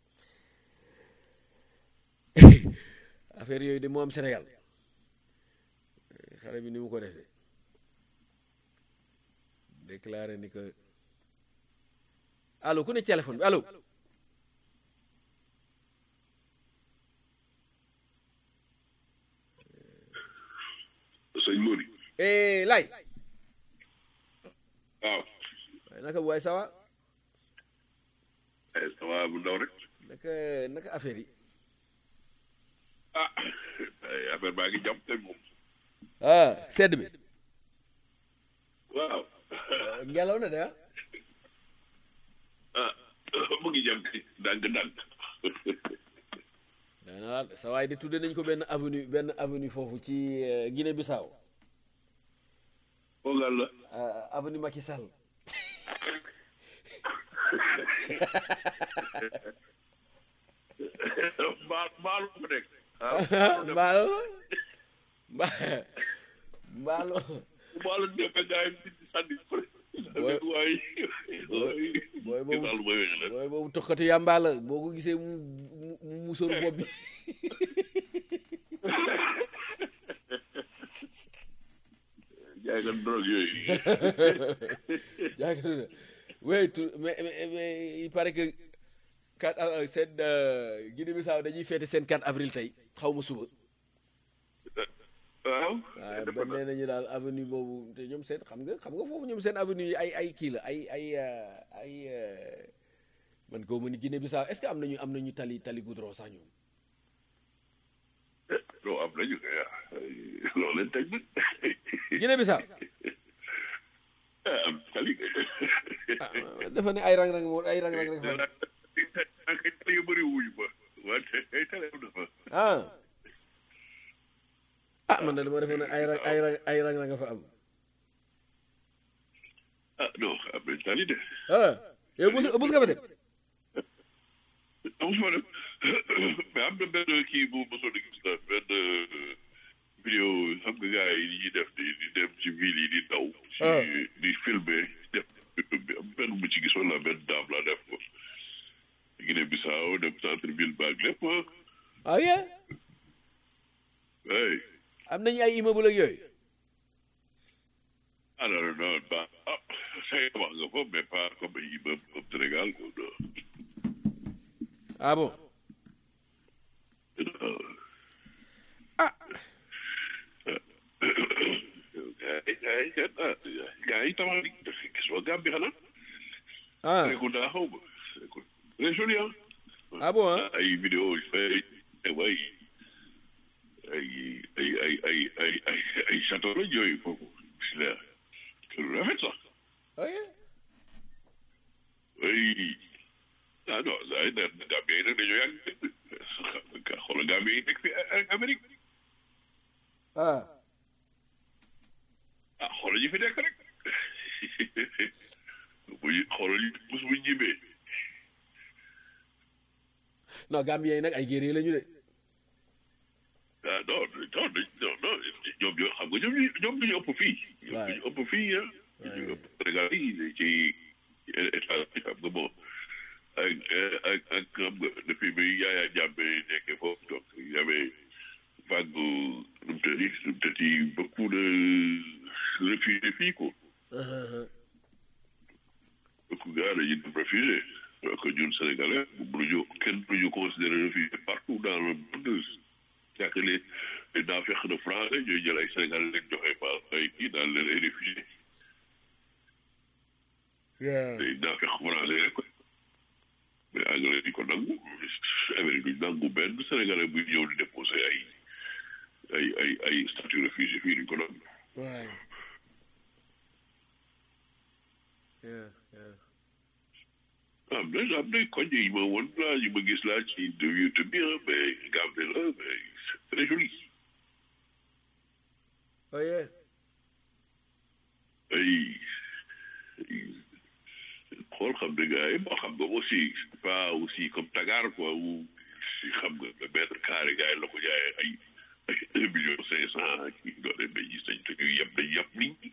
affaire yooyu de moo am Sénégal xale bi ni mu ko defee déclaré ni que allo ku ne téléphone bi allo sëñ Mori eh lay waaw waaye naka bu waay sawa eh ça va bu ndaw rek naka naka affaire yi ah ay affaire baa ngi jàpp tey moom ah sedd bi waaw ngelaw na de ah ah mu ngi jàpp tey ndànk-ndànk daana sa waay de tudde nañ ko benn avenue benn avenue foofu ci euh, Guinée Bissau foogal la euh, avenue Macky Sall mbaal mbaalu fa nekk ah mbaalo mba mbaalo mbaalu nekk gaa yi di sànni Booy- waay booy boobu daal mooy wéy la booy boobu tokkatu yàmbaa la boo ko gisee mu mu mu musóor bopp bi jaay nga drogue yooyu jaakaar na oui tout mais mais mais il paraît que 4 av- seen euh, Guinée Bissau dañuy féete seen 4 avril tey xaw ma suba waaw waaye ba nee nañu daal avenue boobu te ñoom seen xam nga xam nga foofu ñoom seen avenue yi ay ay kii la ay ay euh, ay euh, man koo mu ni Guinée Bissau est-ce que am nañu am nañu tali tali goudron sax ñoom loo am nañu kay ah loolu leen teg nag Guinée Bissau ah am tali ah dafa ne ay rang-rang moo ay rang-rang rek fa ay tali yu bëri wuyu ba wante ay tali am dafa ah ah man de dama defoon ne ay rang ay rang ay rang-rang nga fa am ah non am nañ tali de ah yow bus bus nga fa dem am fa dem mais am na benn kii bu mosoon a gis na benn vidéo xam nga gars yi ñuy def di di dem ci ville yi di daw. ci di filmer def YouTube bi am benn bu ci gis wala benn daam la def ko. Guinée Bissau dem centre ville baag lépp ah yeah hey am nañu ay immeuble ak yooyu ah non non ba ah say wax nga ko mais pas comme ay immeuble comme Sénégal quoi non. ah bon ah. gars yi gars yi ah gars yi tabax nañ gis nga Gambie xanaa. ah Serekunda xaw ma très joli ah. ah bon ah ay vidéo yu fay ay ay ay ay ay ay ay ay château la yooyu foofu si la lu rafet sax ah yeah ay ah non saa yi nag Gambie yi nag dañoo yàgg xoolal Gambie yi nekk fi Amérique ah ah xoolal ñu fi nekk rek bu ñu xoolal ñu bés bu ñu ñibbee non Gambien yi nag ay guerrier la ñu de ah non non non non ñoom ñoo xam nga ñoom ñu ñoom ñu ëpp fii. waay ñu ëpp fii ah. ñu ëpp Sénégal yi ci état bi xam nga bon ak ak ak xam nga depuis bi Yaya Jammeh nekkee foofu donc y avait vague nu mu tëddi nu mu tëddi beaucoup de réfugiés fii quoi. beaucoup gars dañuy dem réfugié donc ñun Sénégalais mënuñu kenn mënuñu considérer réfugié partout dans le monde. c'est que les les naafeq de français ñooy jël ay Sénégalais leen joxe pa ay kii daan leen ay réfugié yeah ay naafeq français rek mais anglais di ko nangu Amérique duñ nangu benn Sénégalais buy ñëw di déposé ay ay ay ay statut réfugié fii duñ ko nangu waay yeah yeah am na am na koñ yi ma woon laa yi ma gis laa ci de YouTube bi ah mais Gambie la mais c'est très joli oh yeah ay xool xam ne gars yi moo xam nga aussi c'est pas aussi comme Dakar quoi où si xam nga le mètre carré gars yi la ko jaayee ay ay un million cinq cent kii doole mais gis nañ te ñu yem dañ yem nit ñi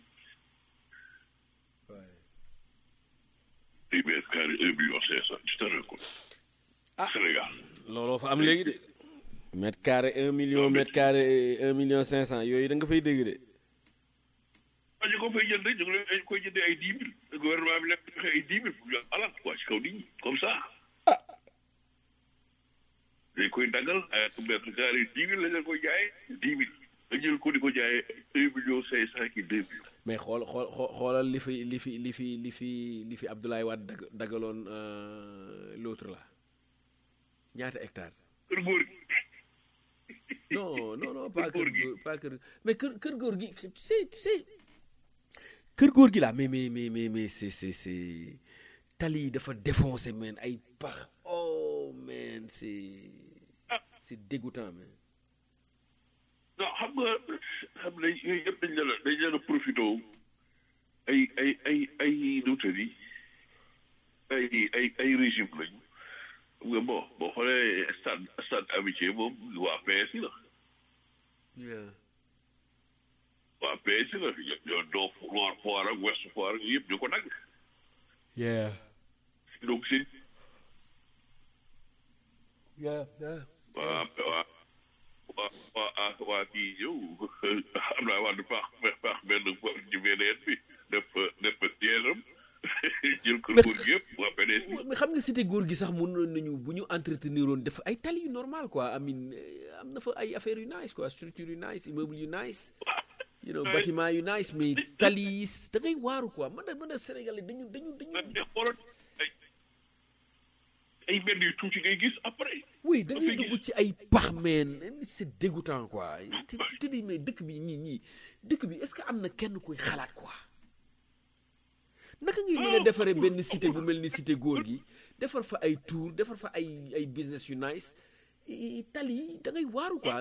waay ay mètre carré un million cinq cent tu te rends compte Ah. Sénégal looloo fa am léegi de mètre carré un million mètre carré un million cinq cent yooyu da nga fay dégg de ah ñu ko fay jënd ñu ngi leen dañ koy jëndee ay dix mille gouvernement bi lekk joxe ay dix mille pour ñu am alal quoi ci kaw nit ñi comme ça dañ koy daggal ay mètre carré dix mille lañ leen koy jaayee dix mille nga jël ko di ko jaayee un million cinq cent ki deux millions mais xool xool xoo- xoolal li fi li fi li fi li fi li fi Abdoulaye Wade dag dagaloon euh, l'autre là ñaata hectare kër góor gi non non non pas Kër kër góor gi. góor pas kër mais kër kër góor gi tu sais tu sais kër góor gi là mais mais mais mais mais c'est c'est c'est tali yi dafa défoncé man ay pax oh man c'est c'est dégoûtant man non xam nga xam nañ yooyu yëpp dañ leen a dañ leen a profité ay ay ay ay nuutal yi ay ay ay régime lañu xam nga bon boo xoolee stade stade amitié moom waa PS yi la yeah waa PS yi la ñoo doo Nord Foire ak Ouest Foire ak yëpp ñu ko dagg yeah donc si yeah yeah waa waa waa waa waa kii ñëw am naa waa du paax paax benn ci beneen bi def def siège am jël kër góor gi yëpp waa PDS bi mais xam nga cité góor gi sax mënoon nañu bu ñu entretenir woon def ay tali yu normal quoi I mean eh, am na fa ay affaires yu nice quoi structure yu nice immeuble yu nice you know bâtiment yu nice mais tali yi da ngay waaru quoi man da man da Sénégalais dañu dañu dañu te xoolal ay ay mbedd yu tuuti ngay gis après oui da ngay Dafay dugg ci ay pax meen c'est dégoûtant quoi te te di mais dëkk bi ñii ñii dëkk bi est-ce que am na kenn kuy xalaat quoi naka ngay mën a defaree benn cité bu mel ni cité góor gi defar fa ay tour defar fa ay ay business yu nice i- tali yi da ngay waaru quoi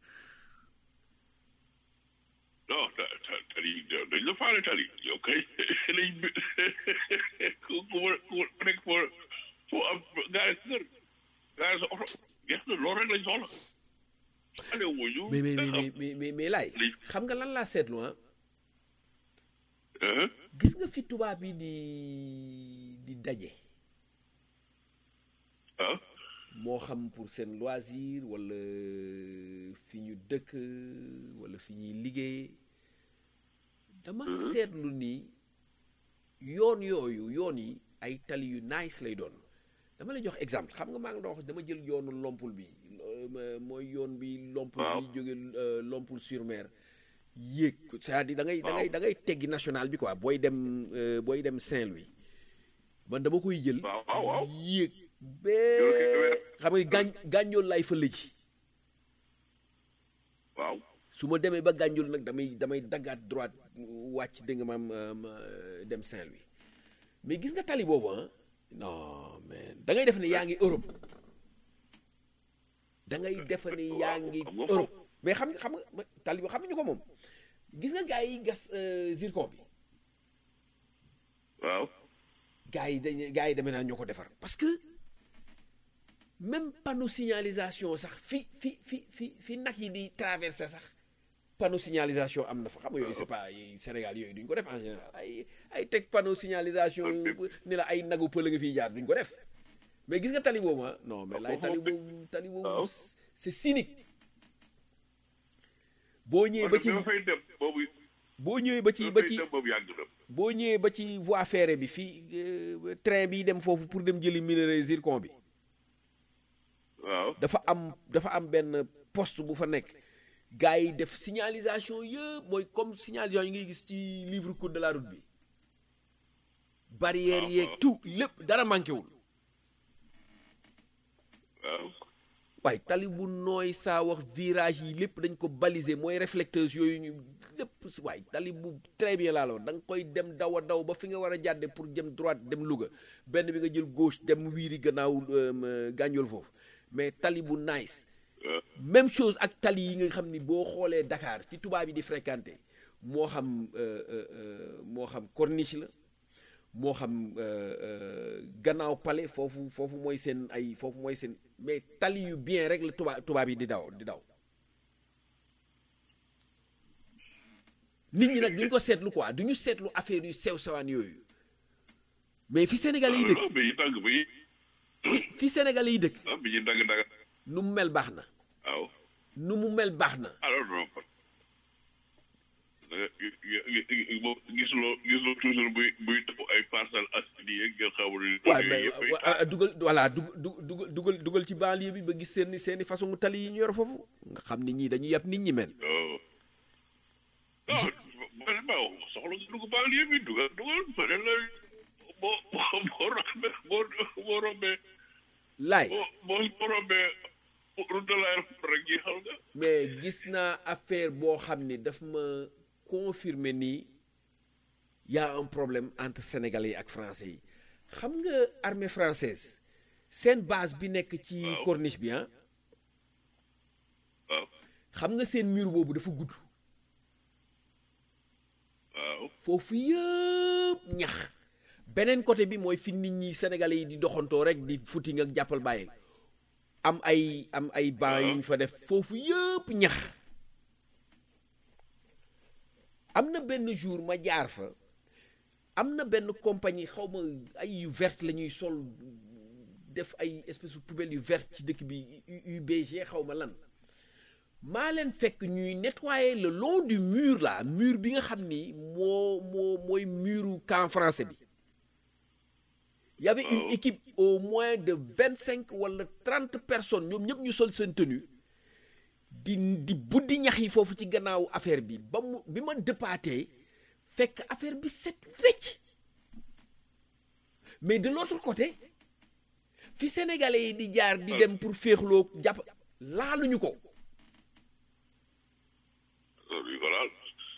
non ta ta tali dañ la faale tali yow kay lañ bi ku ku ku nekk foo foo am gaare sa kër gaare sa oto jeex na loolu rek lañ soxla ale wuñu mais mais mais mais mais mais laay li- xam nga lan laa seetlu ah ah gis nga fi tubaab yi di di daje ah moo xam pour seen loisir wala fi ñu dëkk wala fi ñuy liggéey dama seetlu ni yoon yooyu yoon yi ay tali yu nice lay doon dama lay jox exemple xam nga maa ngi doon wax dama jël yoonu lompul bi euh, mooy yoon bi lompul Waaw. bi jóge euh, lompul sur mer yéeg c'est-à-dire da ngay da ngay da ngay teggi national bi quoi booy dem euh, booy dem Saint-Louis man dama koy jël waaw waaw waaw yéeg Yow bee kay xam nga gaañ gànjool laay fa lëji waaw su ma demee ba gànjool nag damay damay daggaat droite wàcc dégg nga maam euh, ma, euh, dem Saint-Louis mais gis nga tali boobu ah non mais da ngay def ne yaa ngi Europe da ngay def ne yaa ngi xam nga Europe mais xam nga xam nga ma- tali bi xam nga ñu ko moom gis nga gars yi gas euh, zircon bi waaw gars yi dañuy gars yi demee naa ñoo ko defar parce que même panneau signalisation sax fi fi fi fi fi nag yi di traversé sax panneau signalisation am na fa xam nga yooyu c'est pas yi Sénégal yooyu duñ ko def en général ay ay teg panneau signalisation ni la ay nagu pël nga fiy jaar duñ ko def mais gis nga tali boobu ah non mais lay tali boobu tali boobu waaw. c'est cynique boo ñëwee ba ci ba fay dem boobu boo ñëwee ba ci ba ba fay ci dem boobu yàgg na boo ñëwee ba ci voie ferrée bi fii euh, train bi dem foofu pour dem jëli minerai zircon bi waaw dafa am dafa am benn poste bu fa nekk gars yi def signalisation yëpp mooy comme signalisation yi ngay gis ci livre code de la route bi barrière Ah, yeeg ah. tout lépp dara manqué wul waaw waaye tali bu nooy saa wax virage yi lépp dañ ko baliser mooy réflecteurs yooyu ñu lépp si waaye tali bu très bien laa la wax da nga koy dem daw a daw ba fi nga war a jàdde pour jëm droite dem Louga benn bi nga jël gauche dem wiiri gannaaw euh, gànjool foofu mais tali bu nice waaw même chose ak tali yi nga xam ni boo xoolee Dakar fi tubaab yi di fréquenté moo xam euh, euh, euh, moo xam corniche la moo xam euh, euh, gannaaw palais foofu foofu mooy seen ay foofu mooy seen mais tali yu bien rek la tubaab tubaab yi di daw di daw nit ñi nag duñ ko seetlu quoi duñu seetlu affaire yu sew sewaan yooyu mais fi Sénégal yi dëkk non bi ñu tàgg bi fi fi Sénégal yi dëkk ah bi ñu dagg dagg nu mu mel baax na waaw nu mu mel baax na alors non kon da nga gisuloo gisuloo toujours buy buy taw ay parcelles assainies yeeg ngeen xamul ni waaw yooyu mais yëpp ay wa- ah, dugal voilà dug dug dugal dugal dugal ci banlieue bi ba gis seen seeni façon tali yi ñu yor foofu nga xam ni ñii dañuy yab nit ñi mel oh non man ma soxla nga dugg banlieue bi dugal dugal ma ne la boo boo boo rombee boo boo rombee laay boo boo boo rombee route de l'aéroport rek jeexal nga mais gis naa affaire boo xam ni daf ma confirmer nii y a un problème entre sénégalais yi ak français yi xam nga armée française seen base bi nekk ci Waaw. corniche bi ah waaw xam nga seen mur boobu dafa gudd waaw foofu yëpp ñax beneen côté bi mooy fi nit ñi sénégalais yi di doxantoo rek di footing ak jàppal bàyyi am ay am ay banc yu ñu fa def foofu yëpp ñax am na benn jour ma jaar fa am na benn compagnie xaw ma ay yu verte la ñuy sol def ay espèce de poubelle yu verte ci dëkk bi U- UBG xaw ma lan maa leen fekk ñuy nettoyer le long du mur là mur bi nga xam ni moo moo mooy muru camp français bi y avait une Waaw. équipe au moins de vingt cinq wala trente personnes ñoom ñëpp ñu sol seen tenue di di buddi ñax yi foofu ci gannaaw affaire bi ba mu bi ma dëppaatee fekk affaire bi set wecc mais de l'autre côté fi sénégalais yi di jaar di dem pour féexloo jàpp laaluñu ko loolu yu ko laal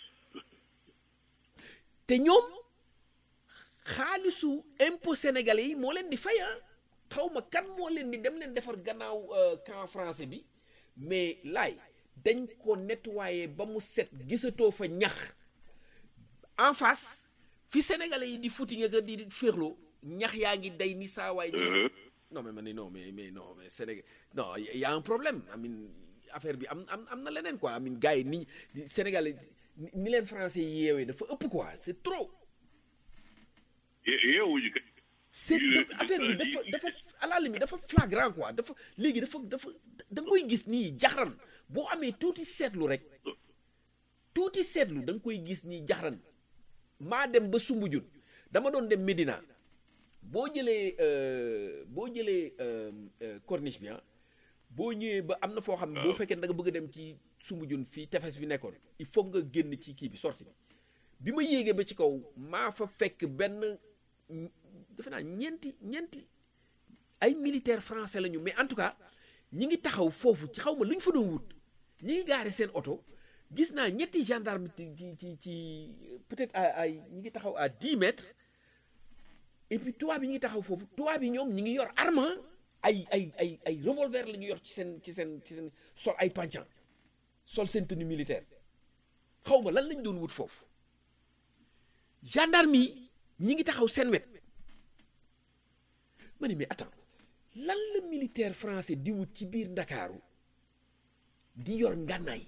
te ñoom xaalisu impôt sénégalais yi moo leen di fay ah xaw ma kan moo leen di dem leen defar gannaaw euh, camp français bi mais laay dañ ko nettoyer ba mu set gisatoo fa ñax en face fi sénégalais yi di footing ak di féexloo ñax yaa ngi day ni saawaay di Euh, non mais ma ne non mais mais non mais Sénégal non il y a un problème amin affaire bi am am am na leneen quoi amin gars yi ni Sénégal ni ni leen français yi yeewee dafa ëpp quoi c'est trop ye- yeewuñu kay c'est Il est- dafa- affaire bi il- dafa dafa à la limite dafa flagrant quoi dafa léegi dafa dafa da nga koy gis nii jaxran boo amee tuuti seetlu rek tuuti seetlu da nga koy gis nii jaxran maa dem ba Sumbujun dama doon dem Médina boo jëlee euh, boo jëlee euh, euh, corniche bi ah boo ñëwee ba am na foo xam ne boo fekkee da nga bëgg a dem ci Sumbujun fii tefes bi nekkoon il faut nga génn ci kii bi sorti bi bi ma yéegee ba ci kaw maa fa fekk benn defe naa ñeenti ñeenti ay militaire français lañu mais en tout cas ñi ngi taxaw foofu ci xaw ma lu ñu fa doon wut ñi ngi gaare seen oto gis naa ñetti gendarme ci ci ci ci peut-être à ay ñi ngi taxaw à 10 mètres et puis tubaab yi ñi ngi taxaw foofu tubaab yi ñoom ñi ngi yor arme ay ay ay ay revolver la ñu yor ci seen ci seen ci seen sol ay panchan sol seen tenue militaire xaw ma lan lañ doon wut foofu gendarme yi ñi ngi taxaw seen wet ma ne mais attends lan la militaire français di wut ci biir ndakaaru di yor ngànnaay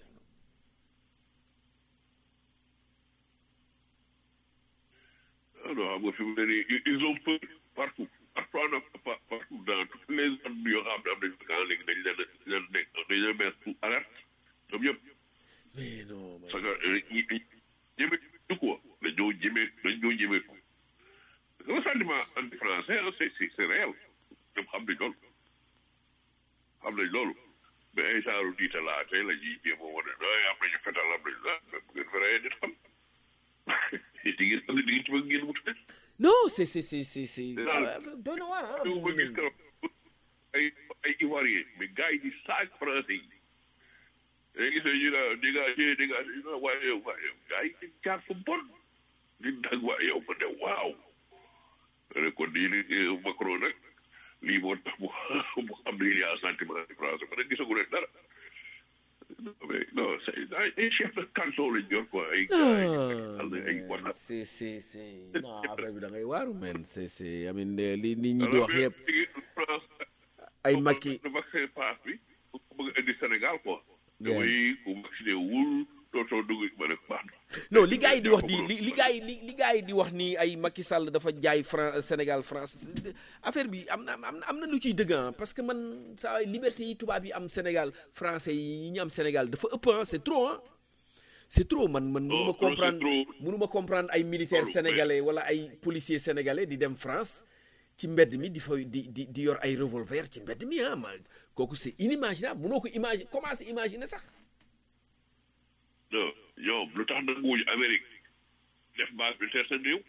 ah non xam nga fi mu ne nii ils ont peur partout partout en Afrique, partout dans toutes les zones yoo xam ne am nañu quand léegi dañ leen a leen nekk dañ leen mettre sous alerte ñoom ñëpp mais non man parce que ñi ñi ñeme du quoi dañoo ñeme dañoo ñeme ko le sentiment anti français c'est c'est c'est réel ñoom xam nañ loolu xam nañ loolu mais ay saaru diitalaate la ñuy jéem a wane ay am nañu fetal am nañu ah bu ngeen fa reyee nit xam di ngeen xam ne di ngeen ci bëgg ngeen wut rek non c'est c'est c'est c'est c'est Non. ah, doy na waar ah yow ba gis keroog ay ay ivoirien mais gars yi di saag français yi day gis ne ñu naan di nga di di nga di nga waaye yow waaye yow gars yi di jaar fu bon di dag waaye yow ma ne waaw ne kon di li Macron nag lii moo tax mu mu xam ne il y a un sentiment de français ma ne gisagu leen dara non mais non c'est ay ay chef de canton lañ yor quoi ay gars yi xam ne ay non waxat c'est c'est c'est non affaire bi da ngay waaru men c'est c'est I mean li nit ñi di wax yëpp France ay Macky le vaccin passe bi ku ko bëgg a indi Sénégal quoi. Yeah. damay ku vacciné wul dootoo dugg ma ne baax na. non li gars yi di wax di li li gars yi li li gars yi di wax ni ay Macky Sall dafa jaay Fran Sénégal France affaire bi am na am na am na lu ciy dëgg ah parce que man saa liberté yi tubaab yi am Sénégal français yi ñu am Sénégal dafa ëpp ah c'est trop ah c'est trop man man mënu ma trop, c'est comprendre trop. mënu ma comprendre ay militaires Trop, mais- sénégalais wala ay policiers sénégalais di dem France ci mbedd mi di fa di di di yor ay revolver ci mbedd mi ah ma kooku c'est inimaginable mënoo ko imaginer commencer imaginer sax non ñoom lu tax nag wuñu Amérique def base militaire seen réew.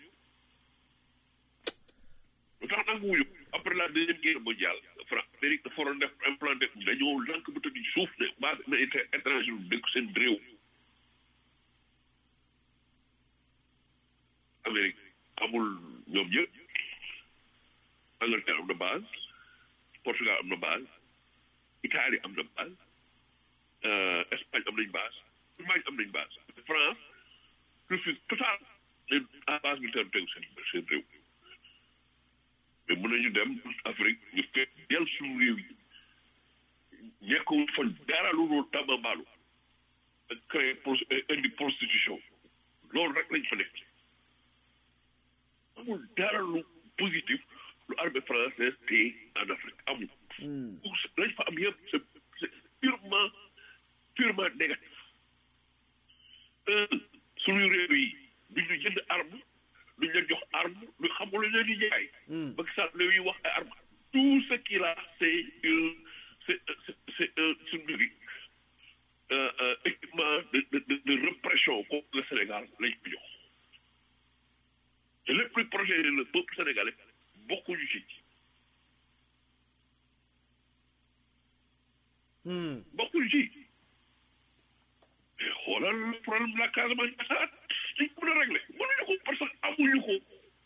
lu tax nag wuñu après la deuxième guerre mondiale France Amérique dafa waroon def implanté dañoo lank bu tëdd ci suuf ne base militaire étranger bu dëkk seen réew. Amérique amul ñoom ñëpp Angleterre am na base Portugal am na base Italie am na base euh, Espagne am nañ base Allemagne am nañ base France refuse total leen à base militaire tegu seen seen réew mais mën nañu dem Afrique ñu fekk del suñu réew yi ñekkul fa dara lu dul tambambaalu ak créer pro indi prostitution loolu rek lañ fa nekk amul dara lu positif lu armée française téye en Afrique amul. lañ fa am yëpp c'est c'est purement purement négatif. un suñu réew yi duñ ñu jënd arme duñ leen jox arme du xamul lu leen di jaay. ba sax réew yi wax ay arme tout ce qu'il a c'est une c'est c'est c'est un suñu bi euh, euh, équipement de de de de répression contre le Sénégal lañ ko jox. te lépp luy protéger le peuple sénégalais bokkuñu ci bokkuñu ci mais xoolal le problème de la Casamance ñaataat dañ ko mën a régler mënuñu ko parce que amuñu ko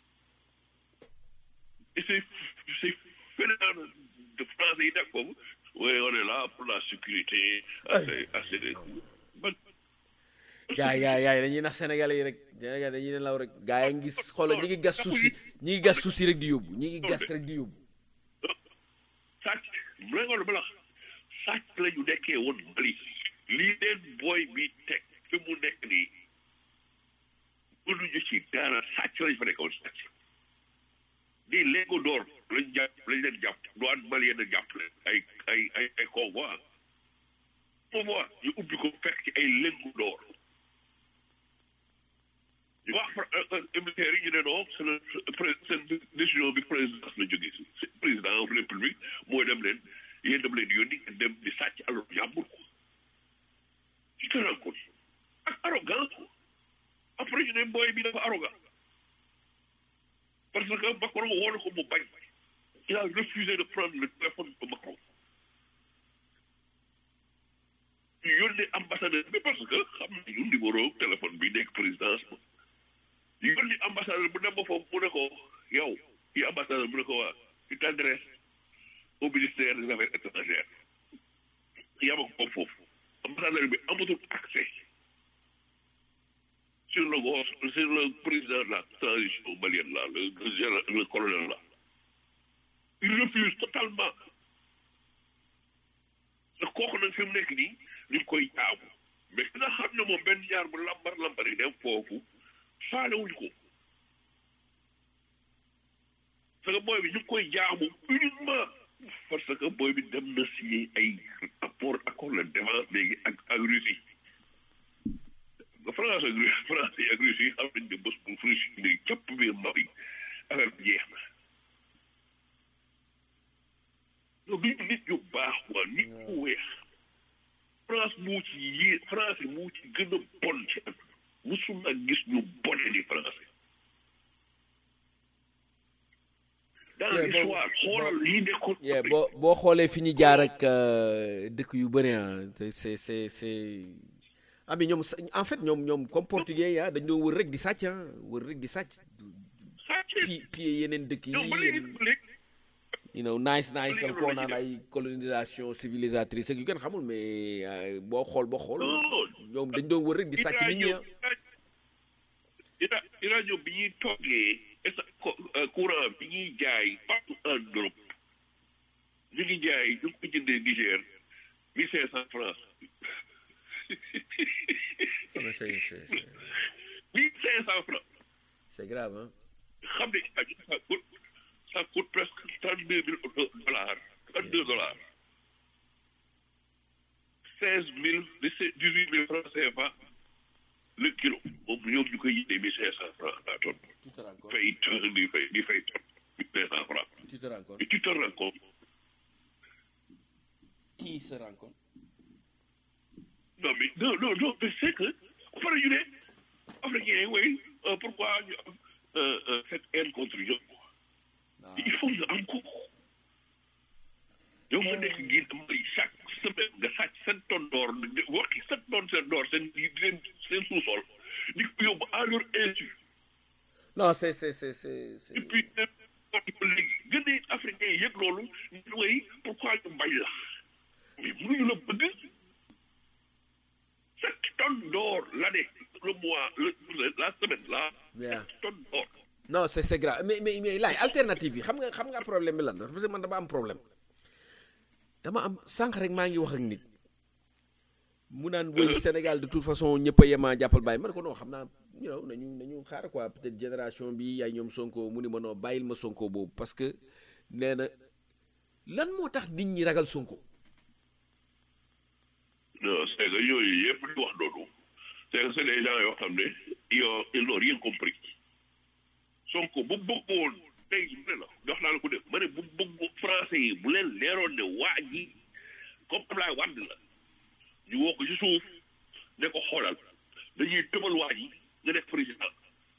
et c'est c'est phénomène de français yi nekk foofu oui on est là pour la sécurité assez assez de ban gaa yaa yaay dañuy nax sénégalais yi rek sénégalais dañuy ne law rek gaa yi ngi xoolal ñi ngi gas suuf si ñi ngi gas suuf si rek di yóbbu ñi ngi gas rek di yóbbu Senghor bala sàcc la ñu nekkee woon Mali lii leen booy bi teg fi mu nekk nii mënuñu ci dara sàcc lañ fa nekkoon sàcc di léego door lañ jàpp lañ leen jàpp douane malienne jàpp leen ay ay ay ay convoi convoi ñu ubbi ko fekk ci ay léego door ñu wax militaire yi ñu ne non c'est le seen décision bi présidence la jógee si président république mooy dem leen yéen dem leen yónni ngeen dem di sàcc alors jàmbur ko ci te ko ak arrogance ko après ñu ne booy bi dafa arrogant parce que Macron woo na ko mu bañ il a refusé de prendre le téléphone de Macron ñu yónnee ambassadeur bi parce que xam nañu numéro téléphone bi nekk présidence ba ñu yónni ambassadeur bu dem ba foofu mu ne ko yow yi ambassadeur mu ne ko waa tu t'adresses au ministère des affaires étrangères yama ko foofu ambassadeur bi amatul accès sur le gos sur le président de la transition malienne là le le le colonel là il refuse totalement te kooku nag fi mu nekk nii ñu koy jaamu mais ki nga xam ne moom benn jaar bu lambar lambar yi dem foofu faalewuñ ko parce que booy bi ñu koy jaamu uniquement parce que booy bi dem na signé ay apport accord de défense léegi ak ak Russie France ak France ak Russie xam nañ ne bés bu Russie léegi képp biir Mali affaire bi jeex na yow duñu nit ñu baax waa nit ku weex France moo ci yée France moo ci gën a bon ci at musuma gis ñu bone ni français dans l'histoire xoolal yi nekkoon yeah, boo boo xoolee fi ñu jaar ak dëkk yu bëri ah c'est c'est c'est ah mais ñoom en fait ñoom ñoom comme portugais ya dañ doon wër rek di sàcc ah wër rek di sàcc pi pied yeneen dëkk yi you know nice nice al koo naan ay colonisation civilisatrice ak yu kenn xamul mais boo xool boo xool ñoom dañ doon wër rek di sàcc nit ñi ah ira ira ñoom bi ñuy toggee courant bi ñuy jaay partout en Europe ñu ngi jaay ñu ngi ko jëndee Niger mille cinq cent francs c'est c'est mille cinq cent francs c'est grave hein xam ne ça coûte ça coûte presque trente deux mille dollars trente deux dollars seize mille dix huit mille francs CFA le kilo moom ñoom ñu koy yéene mille cinq cent francs la tonne tu te rends compte fay tonne di fay di fay tonne mille cinq cent francs tu te rends compte et tu te rends compte qui se rend compte non mais non non non mais c'est que après ñu ne africain oui pourquoi ñu am cette haine contre ñoom il faut ñu am ko yow nga nekk ngir Mali chaque semaine nga sàcc seen tonne d'or waxi seen tonne seen d'or seen seen seen sous-sol di ko yóbbu à leur insu non c'est c'est c'est c'est et puis léegi gën a africain yi yëg loolu ñu way pourquoi ñu bañ la mais mënuñu la bëgg sept tonnes d'or l'année le mois le la semaine là Yeah. sept tonnes d'or non c'est c'est grave mais mais mais laay alternative yi xam nga xam nga problème bi lan la parce que man dama am problème dama am sànq rek maa ngi wax ak nit mu naan woy Sénégal de toute façon ñëpp a yemaa jàppal bàyyi man ko non xam naa you know nañu nañu xaar quoi peut-être génération bi ay ñoom Sonko mu ni ma non bàyyil ma Sonko boobu parce que nee na lan moo tax nit ñi ragal Sonko non c'est que yooyu yëpp di wax noonu c'est que c'est des gens yoo xam ne yoo ils n'ont rien compris Sonko bu bëggoon tey mu ne la jox naa la ko def ma ne bu bëgg français yi bu leen leeroon ne waa ji comme Ablaye Wade la ñu woo ko ci suuf ne ko xoolal dañuy tëbal waa ji nga def président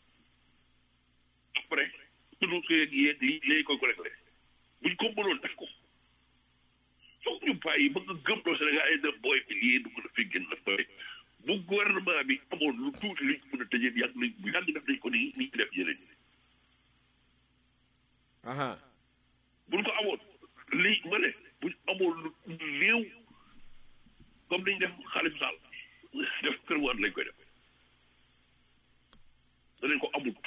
après sunu kër gi yeeg lii léegi koy ko réglé buñ ko mënoon def ko foog ñu bàyyi ba nga gëm loo Sénégal yi ne booy bi lii dugg na fi gën na fay bu gouvernement bi amoon lu tuuti liñ ko mën a tëjee yàgg nañ bu yàgg def nañ ko nii nii def yeneen ñi aha buñ ko amoon lii ma ne buñ amoon lu néew comme niñ def Khalifa Sall def kër waan lañ koy def danañ ko amul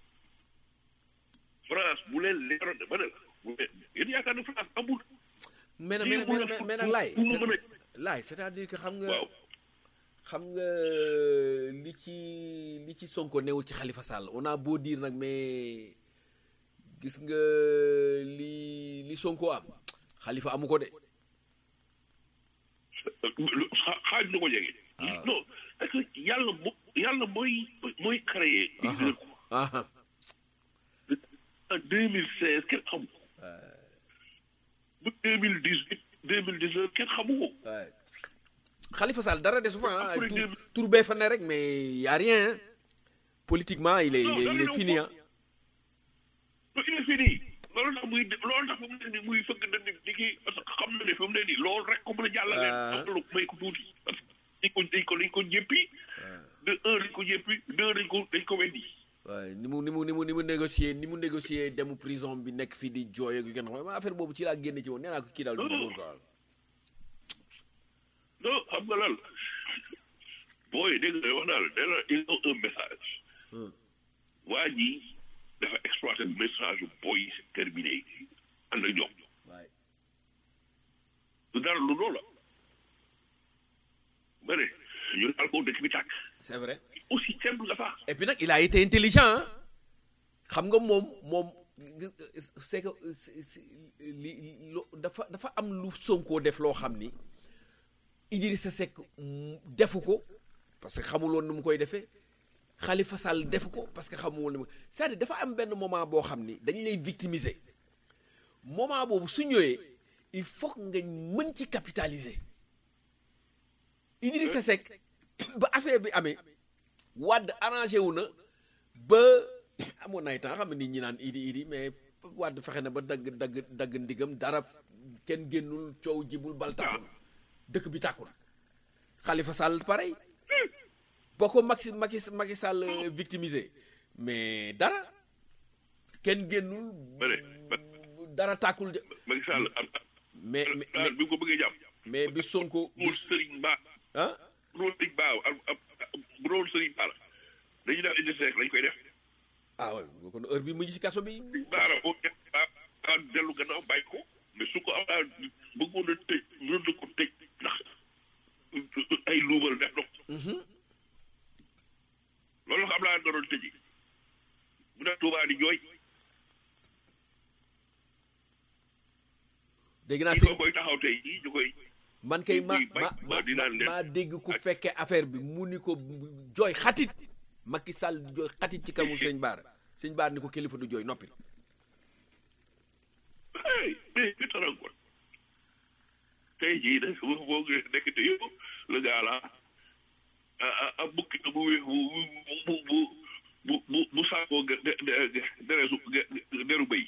France bu leen leeroon ne ma ne la bu leen yéen yaakaar ne France amul mais nag lii mais mu nag la mais nag laay fu mu mën a laay c'est-à-dire que xam nga waaw xam nga li ci li ci Sonko newul ci Khalifa Sall on a beau dire nag mais gis nga li li Sonko am Khalifa amu ko de xa- xaaj na ko jege. Ah. non parce que yàlla mo yàlla mooy mooy créé. Aha. aha en deux mille seize kenn xamu ko. bu deux mille dix huit deux mille dix neuf kenn xamu ko. waay Khalifa Sall dara desu fa ah Après tur deux- tur bee fa ne rek mais y a rien hein. politiquement il est il Non, est, dara il est newu fini ko. ah il est fini loolu tax muy loolu tax fi mu ne nii muy fëgg dënn di kii parce que xam na ne fi mu ne nii loolu rek ko mën a jàllale. Ah. am lu may ko tuuti parce que dañ ko dañ ko dañ ko jéppi. de un dañ ko jéppi deux dañ ko dañ ko weddi. waaye ni mu ni mu ni mu ni mu négocier ni mu négocier demu prison bi nekk fii di jooy ak yu kenn xam affaire boobu ci laa génne ci woon nee naa ko kii daal du góor quoi non xam nga lan booy dégg nga wax naa la nee na il a un message. Hmm. waa ji dafa exploité message yu booy yi c'est terminé ànd ak ñoom. waaye du dara lu loolu la. ma ne ñu daal ko dëkk bi tàkk. c'est vrai aussi simple nga sax. et puis nag il a été intelligent hein. xam nga moom moom c'est que c'est- c'est- li lo dafa dafa am lu Sonko def loo xam ni Idrissa Seck mm, defu ko parce que xamuloon nu mu koy defee Khalifa Sall defu ko parce que xamuloon nu mu c'est-à-dire dafa am benn moment boo xam ni dañu lay victimiser moment boobu su ñëwee il faut que nga mën ci capitaliser Idrissa Seck ba affaire bi amee Wade arrangé wu na ba amoon na ay temps xam ne nit ñi naan idi idi mais Wade fexe na ba dagg dagg dagg ndigam dara kenn génnul coow jibul bal tàkkul dëkk bi tàkkul Khalifa Sall pareil boo ko Macky Macky Macky Sall euh, victimisé mais dara kenn génnul Bëre, dara tàkkul de Macky Sall am mais mais daal bi mu ko bëggee jàpp. mais bi Sonko pour Serigne Ba ah bu doon Serigne Ba am am bu doon Serigne Ba la dañuy def indi seek lañ koy def. ah ouais kon heure bi mu ngi ci kaso bi baara boo def ba ba dellu gannaaw bàyyi ko mais su ko am bëggoon a tëj mën na ko tëj ndax ay luubal def na ko. loolu la ko Abdoulaye naroon tëji bu def Touba di jooy dégg naa kii sëñ soo koy taxaw tey jii ñu koy man kay ma Muy bañ ma ba ma di naan leen. maa dégg ku fekke affaire bi mu ni ko jooy xatit Macky Sall jooy xatit ci kamu sëñ Baara sëñ Baara ni ko kilifa du jooy noppi hey mais bi taran ko tey jii nag boo boo nekk te yow le gars là a a a bukki bu bu bu bu bu bu bu saakoo de de deresu deru béy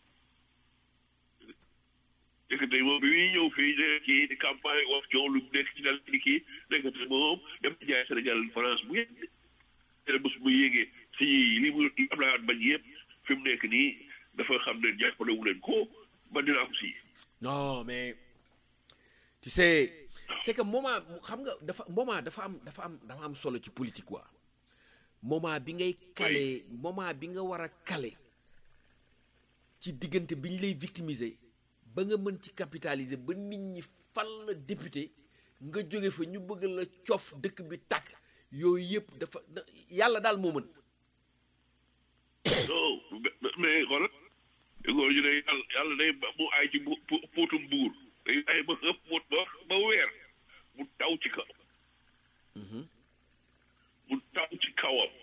nekk te moom bi muy ñëw fii de kii di campagne wax coow lu nekk ci dal di kii nekk te moom dem jaay Sénégal France bu yegg te bés bu yéegee si li mu Abdoulaye Wade bañ yëpp fi mu nekk nii dafa xam ne jàppale wu leen ko ba dinaa ko si non mais tu sais c'est que moment xam nga dafa moment dafa am dafa am dafa am solo ci politique quoi moment bi ngay kale moment bi nga war a kale ci diggante bi ñu lay victimiser ba nga mën ci capitaliser ba nit ñi fal la député nga jóge fa ñu bëgg la cof dëkk bi tàkk yooyu yëpp dafa da- yàlla daal moo mën non mais xoolal góor ñu ne yàlla yàlla day ba mu aay ci bu pu- puutum buur day ay ba ëpp puut ba ba weer mu taw ci kaw mu taw ci kawam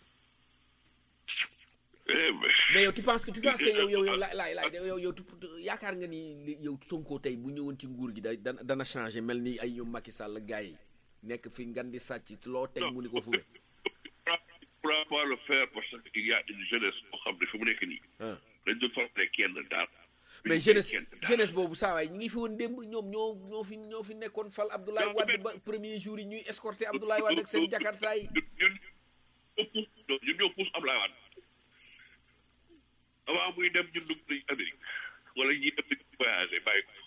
eh mais mais yow tu penses que tu penses que yow yow yow laay laay laay yow yow tu yaakaar nga ni li- yow Sonko tey bu ñëwoon ci nguur gi da dana dana changé mel ni ay ñoom Macky Sall gars yi nekk fi ngan di sàcc loo teg mu ni ko fu ne pourra pas le faire parce qu'il y a une jeunesse boo xam ne fi mu nekk nii ah dañ doon forte kenn daal mais jeunesse jeunesse boobu saa waay ñu ngi fi woon démb ñoom ñoo ñoo fi ñoo fi nekkoon fal Abdoulaye Non, Wade mais- ba premier jour yi ñuy escorter Abdoulaye Wade ak seen jakarta yi ñun ñun ñun ñoo pousse Ablaye Wade avant muy dem ñun dugg nañ Amérique wala ñi dem di voyagé bàyyi ko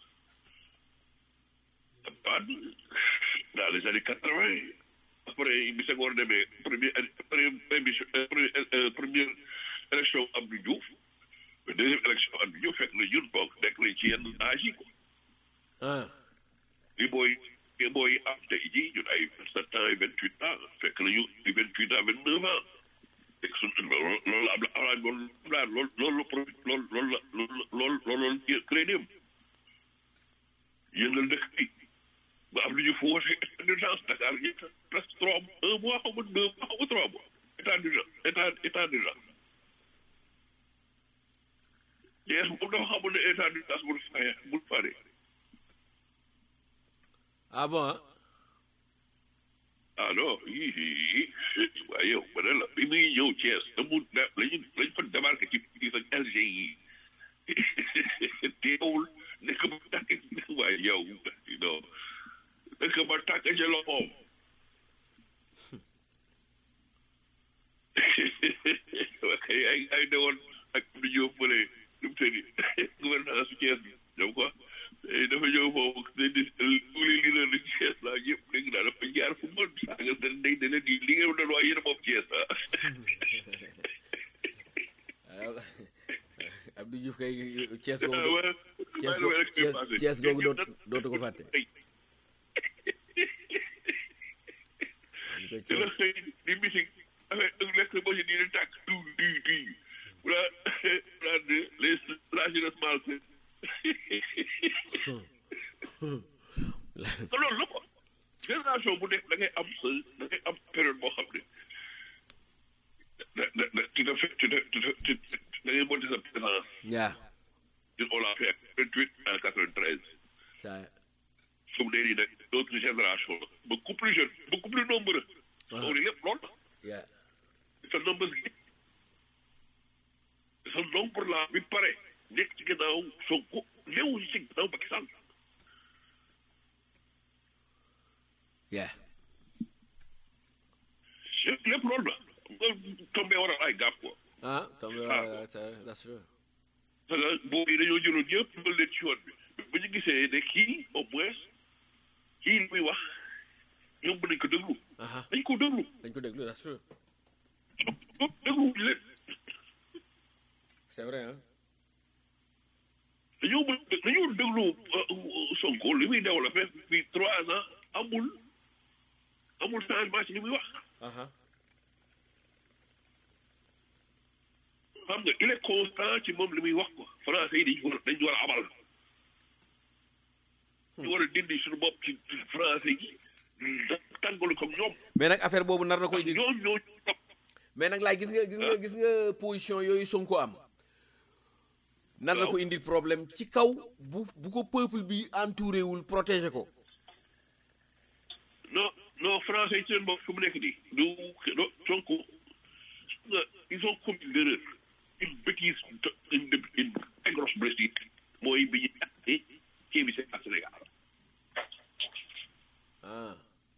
Wade dans les années quatre vingt après bi Senghor demee première première émission première première élection Abdou Diouf deuxième élection Abdou Diouf fekk na ñun boog nekk nañ ci yenn âge yi quoi ah li booy li booy am tey jii ñun ay vingt sept ans ay vingt huit ans fekk nañu ay vingt huit ans vingt neuf ans fekk su loolu loolu am na am loolu daal loolu loolu la profit loolu loolu la loolu loolu loolu loolu crédit am yëngal dëkk bi ba am lu ñu foote état d'urgence Dakar ñi presque trois un mois xaw ma deux mois xaw ma trois mois état d'urgence état état d'urgence Thiès moom dafa xamul ne état d'urgence bul faye bul fare ah bon ah ah non yii waaye yow ma ne la bi muy ñëw Thiès da mu da lañu lañ fa débarqué ci ci sa LG yi teewul nekk ba tàkk waaye yow non nekk ba tàkk ca loxoom kay ay ay ne woon ak du ñëw fële nu mu tëddi gouvernance su Thiès bi ñoom quoi dafa ñëw foofu ne di li li la Thiès la yëpp dégg naa dafa jaar fu mën saaga seen ndey ne leen di li ngeen doon wax yéen moom Thiès ah Abdou Diouf kay Thiès googu waaw Thiès googu Thiès Thiès googu dootu dootu ko fàtte te la xëy di misik affaire ak lekk boo si di di tàkk du du du wala wala de les la jeunesse malsaine te loolu la quoi génération bu nekk da ngay am sa da ngay am période boo xam ne da da da tu te fais tu te tu te da ngay monter sa présence yaa ñun on l'a fait vingt huit à quatre vingt treize saa su mu nee nii nag d'autres générations la beaucoup plus jeune beaucoup plus nombreux loolu lépp loolu la yaa sa nombre gi sa nombre la bi pare nekk ci gannaaw Sonko néew ci gannaaw Macky Sall yaa lépp loolu la nga tombé war a ay gàpp quoi ah tam Ah. that's true parce que boobu yi dañoo jëloon ñëpp dugal leen ci yoon bi bu ñu gisee ne kii au moins kii li muy wax ñoom mën nañ ko déglu aha dañ ko déglu dañ ko déglu that's true déglu leen c'est vrai ah dañoo mën dañoo déglu Sonko li muy développé fii trois ans amul amul changement ci li muy wax aha xam nga il est constant ci moom li muy wax ko français yi dañu war a dañu war a abal ñu war a dindi suñu bopp ci français yi tàngalu comme ñoom mais nag affaire boobu nar na koy di ñoom ñoo topp mais nag laay gis nga gis nga gis nga position yooyu Sonko am nar na ko indil problème ci kaw bu bu ko peuple bi entouré wul protéger ko non non français yi ci seen bopp fu mu nekk nii du do Sonko nga ils ont commis l'erreur une bêtise une une très grosse blessure mooy bi ñu àtte kii bi c'est à Sénégal ah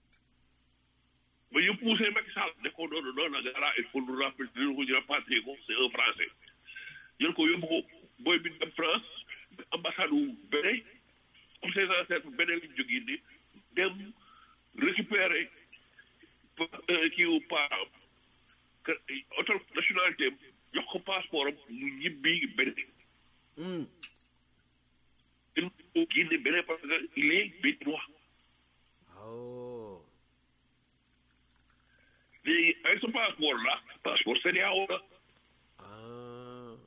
ba ñu poussé Macky Sall ne ko non non non gara il faut nous rappeler dina ko ñu rapatrier ko c'est un français jël ko yóbbu ko booy bi dem France ambassade wu Bénin comme ses ancêtres Bénin lañ jógee ni dem récupérer kii wu parent que auto nationalité am jox ko passeport am mu ñibbi Bénin hmm. il faut génne Bénin parce que il est béninois oh léegi avec ce passeport là passeport CEDEAO la ah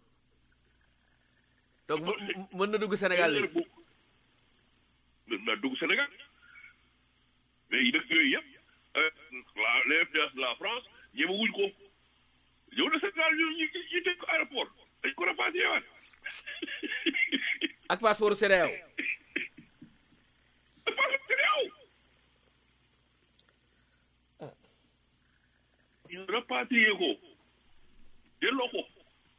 donc mën mën na dugg Sénégal léegi mën naa dugg Sénégal mais yi dëkk yooyu yëpp la l'influence de la France ñemewuñ ko ñëw na Sénégal ñu ñu ñu teg ko aéroport dañ ko rapatrié waat ak passeport CEDEAO passeport CEDEAO ñu rapatrié ko delloo ko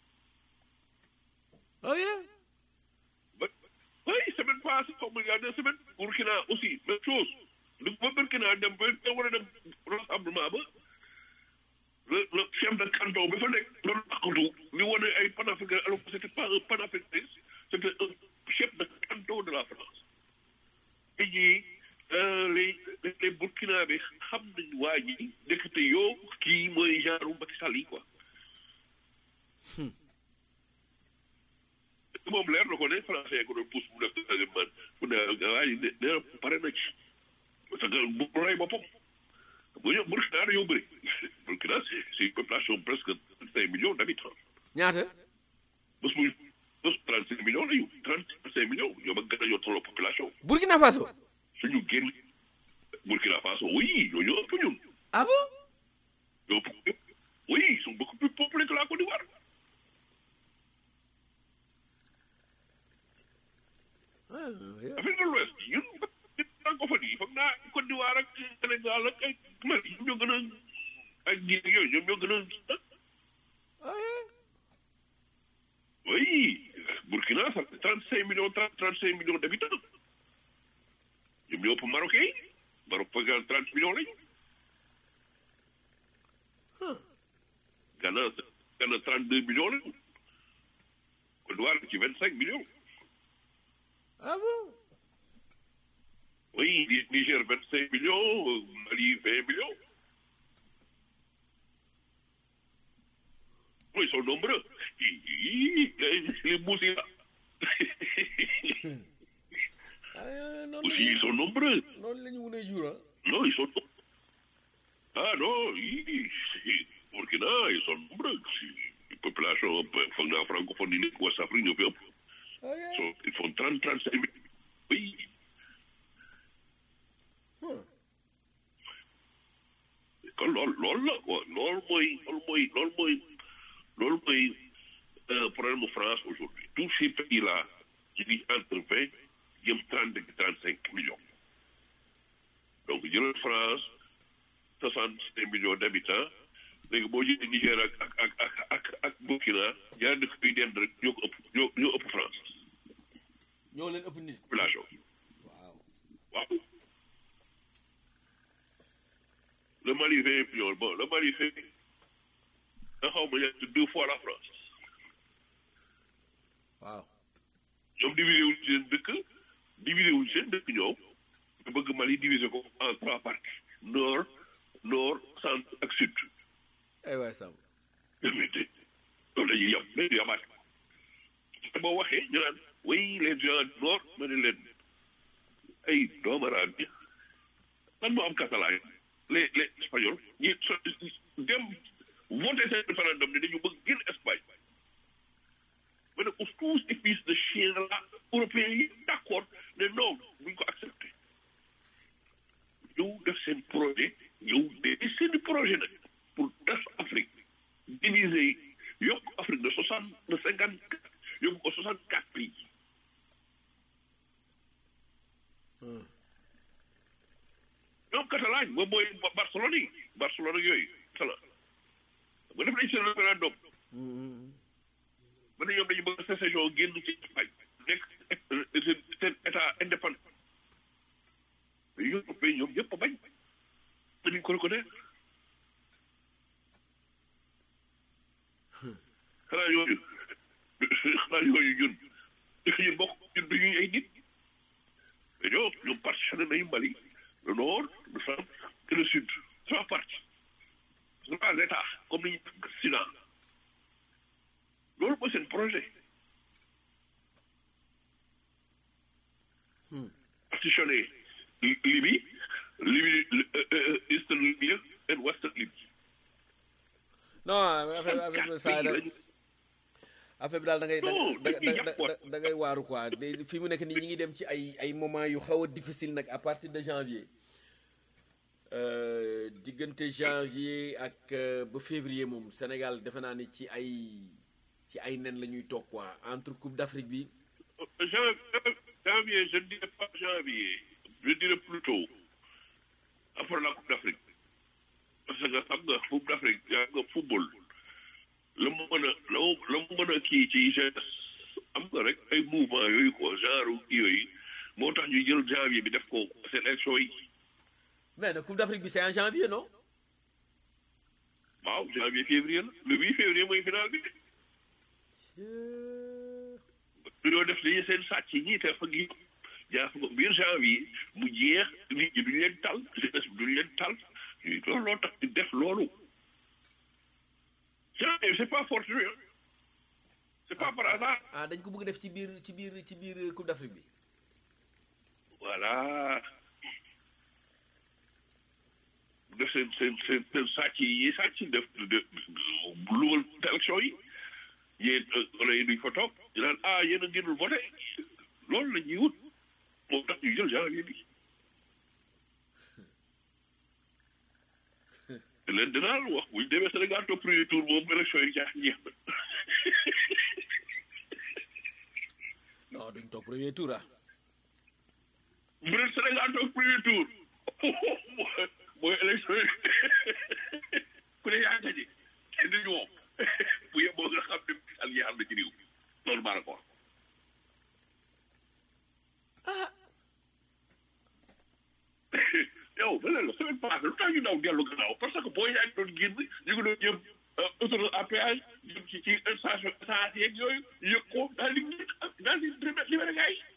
oh yeah ba oui semaine passée xaw ma il y a deux semaines Burkina aussi même chose lu ba Burkina dem ba da war a dem rassemblement ba le le chef de canton bi fa nekk loolu taxatu li wane ay panafricain alors que c'était pas un panafricain c'était un chef de canton de la France te jii les les Burkina bi xam nañ waa ji ndekete yoo kii mooy genre Macky Sall yi quoi moom leer na ko ne français ko doon pousse mu def deuxième man mu ne waaye nee na pare na ci parce que bu rey boppam bu ñëw Burkina dañoo bëri Burkina c'est c'est une population presque cinq millions d'habitants ñaata bés bu bés trente cinq millions la ñu trente cinq millions ñoom ak gën a ñoo tolloo population Burkina Faso suñu génn Burkina Faso oui ñoo ñoo ëpp ñun ah bon ñoo ëpp oui ils sont beaucoup plus peuplés que la Côte d'Ivoire ah yeah. Afrique de l'Ouest ñun francophone yi foog naa Côte d'Ivoire ak Sénégal ak ay Mali ñoom ñoo gën a ak Guinée yooyu ñoom ñoo gën a ah yeah. oui Burkina ça fait trente cinq millions trente trente cinq millions d'habitants ñoom ñoo ëpp Marocains yi Maroc foog naa trente millions lañu Ghana Ghana trente deux millions lañu Côte d'Ivoire ci vingt cinq millions ah bon oui Ni- Niger vingt cinq millions euh, Mali vingt millions oui ils sont nombreux Hi, hi, les les moussis là ah noonu aussi la ils sont nombreux noonu la ñu mun a jur ah non ils sont ah non hi, hi, Burkina ils sont nombreux Si, population foog naa francophone yi nekk West Afrique ñoo fi ëpp ah yeah. Ils sont- ils font trente trente cinq mille oui Hmm. kon loolu loolu la quoi loolu mooy loolu mooy loolu mooy loolu mooy euh, problème mu France aujourd'hui tous ces pays là ci ngi entre vingt jëm trente et trente cinq millions donc jëlal France soixante cinq millions d'habitants léegi boo jëlee Niger ak ak ak ak ak ak Burkina ñaar dëkk yi dend rek ñoo ko ëpp ñoo ñoo ëpp France ñoo leen ëpp nit population waaw waaw le Mali vingt millions bon le Mali fait nga xaw ma ñett deux fois la France waaw ñoom divisé wuñ seen dëkk divisé wuñ seen dëkk ñoom nga bëgg Mali divisé ko en trois parties nord nord centre ak sud ay waay Sam mais de loolu dañuy yem mais du yamaat te boo waxee ñu naan oui les gens du nord ma ne leen ay doomaraam bi lan moo am catalan les les espagnols ñi so dem voté seen référendum ne dañu bëgg génn Espagne ma ne ko tous ces fils de chien là européens yi d' accord ne non buñ ko accepté ñëw def seen projet ñëw de seen projet nag pour tas Afrique diviser yokk Afrique de soixante de cinquante quatre yóbbu ko soixante quatre pays ñoom Catalogne moom mooy Barcelone yi Barcelone ak yooyu Catalan ba def nañ seen référendum ba ne ñoom dañu bëgg sécession génn ci Espagne nekk seen seen état indépendant mais Européens ñoom ñëpp a bañ dañu ko reconnaître xanaa yooyu xanaa yooyu ñun ñun bokk ñun du ñuy ay nit mais ñoom ñoom partitionné nañu Mali le nord le centre et le sud trois parties trois états comme ni ñu Sina loolu mooy seen projet partitionné Libye Libye Eastern Libya and Western Libya non affaire affaire bi saa da affaire bi daal da ngay da Non, da dañuy da yàq quoi. da ngay waaru quoi de- fi mu nekk nii ñi ngi dem ci ay ay moment yu xaw a difficile nag à partir de janvier Euh, diggante janvier ak euh, ba février moom Sénégal defe naa ni ci ay ci ay nen la ñuy toog quoi entre Coupe d'Afrique bi Jan- janvier, je ne dirais pas janvier, je dirais plutôt après la Coupe d'Afrique. Parce que xam nga Coupe d'Afrique yaa nga football la mu mën a la mu la mu mën a kii ci jeunesse am nga rek ay mouvement yooyu quoi genre kii yooyu moo tax ñu jël janvier bi def ko seen élection yi mais nag Coupe d'Afrique bi c'est en janvier non waaw janvier février la le 8 février mooy final bi dañoo def dañuy seen sàcc yi ñii te fa gi jaar fa ko biir janvier mu jeex nit ñi duñu leen tal jeunesse bi duñu leen tal loolu loo tax di def loolu janvier c'est pas fortuit hein. c'est pas par hasard ah dañ ko bëgg def ci biir ci biir ci biir Coupe d'Afrique bi voilà def seen seen seen seen sàcc yi sàcc def de lugal élection yi yéen wala yéen duñ fa toog ñu naan ah yéen a ngeenul voté loolu la ñuy wut moo tax ñu jël janvier bi te leen dinaa la wax buñ demee Sénégal toog premier tour moom élection yi jaax jeex na non duñ toog premier tour ah bu dee Sénégal toog premier tour mooy élection yi ku ne yaa gañe kenn duñu moom bu yeboo nga xam ne al yi am na ci réew loolu maa la ko wax yow beneen la semaine passée lu tax ñu daw dellu gannaaw parce que boo yaa ngi doon génn ñu ngi doon jëm autoroute à péage jëm ci ci station essence yeeg yooyu yëg ko daal di daal di libéré gars yi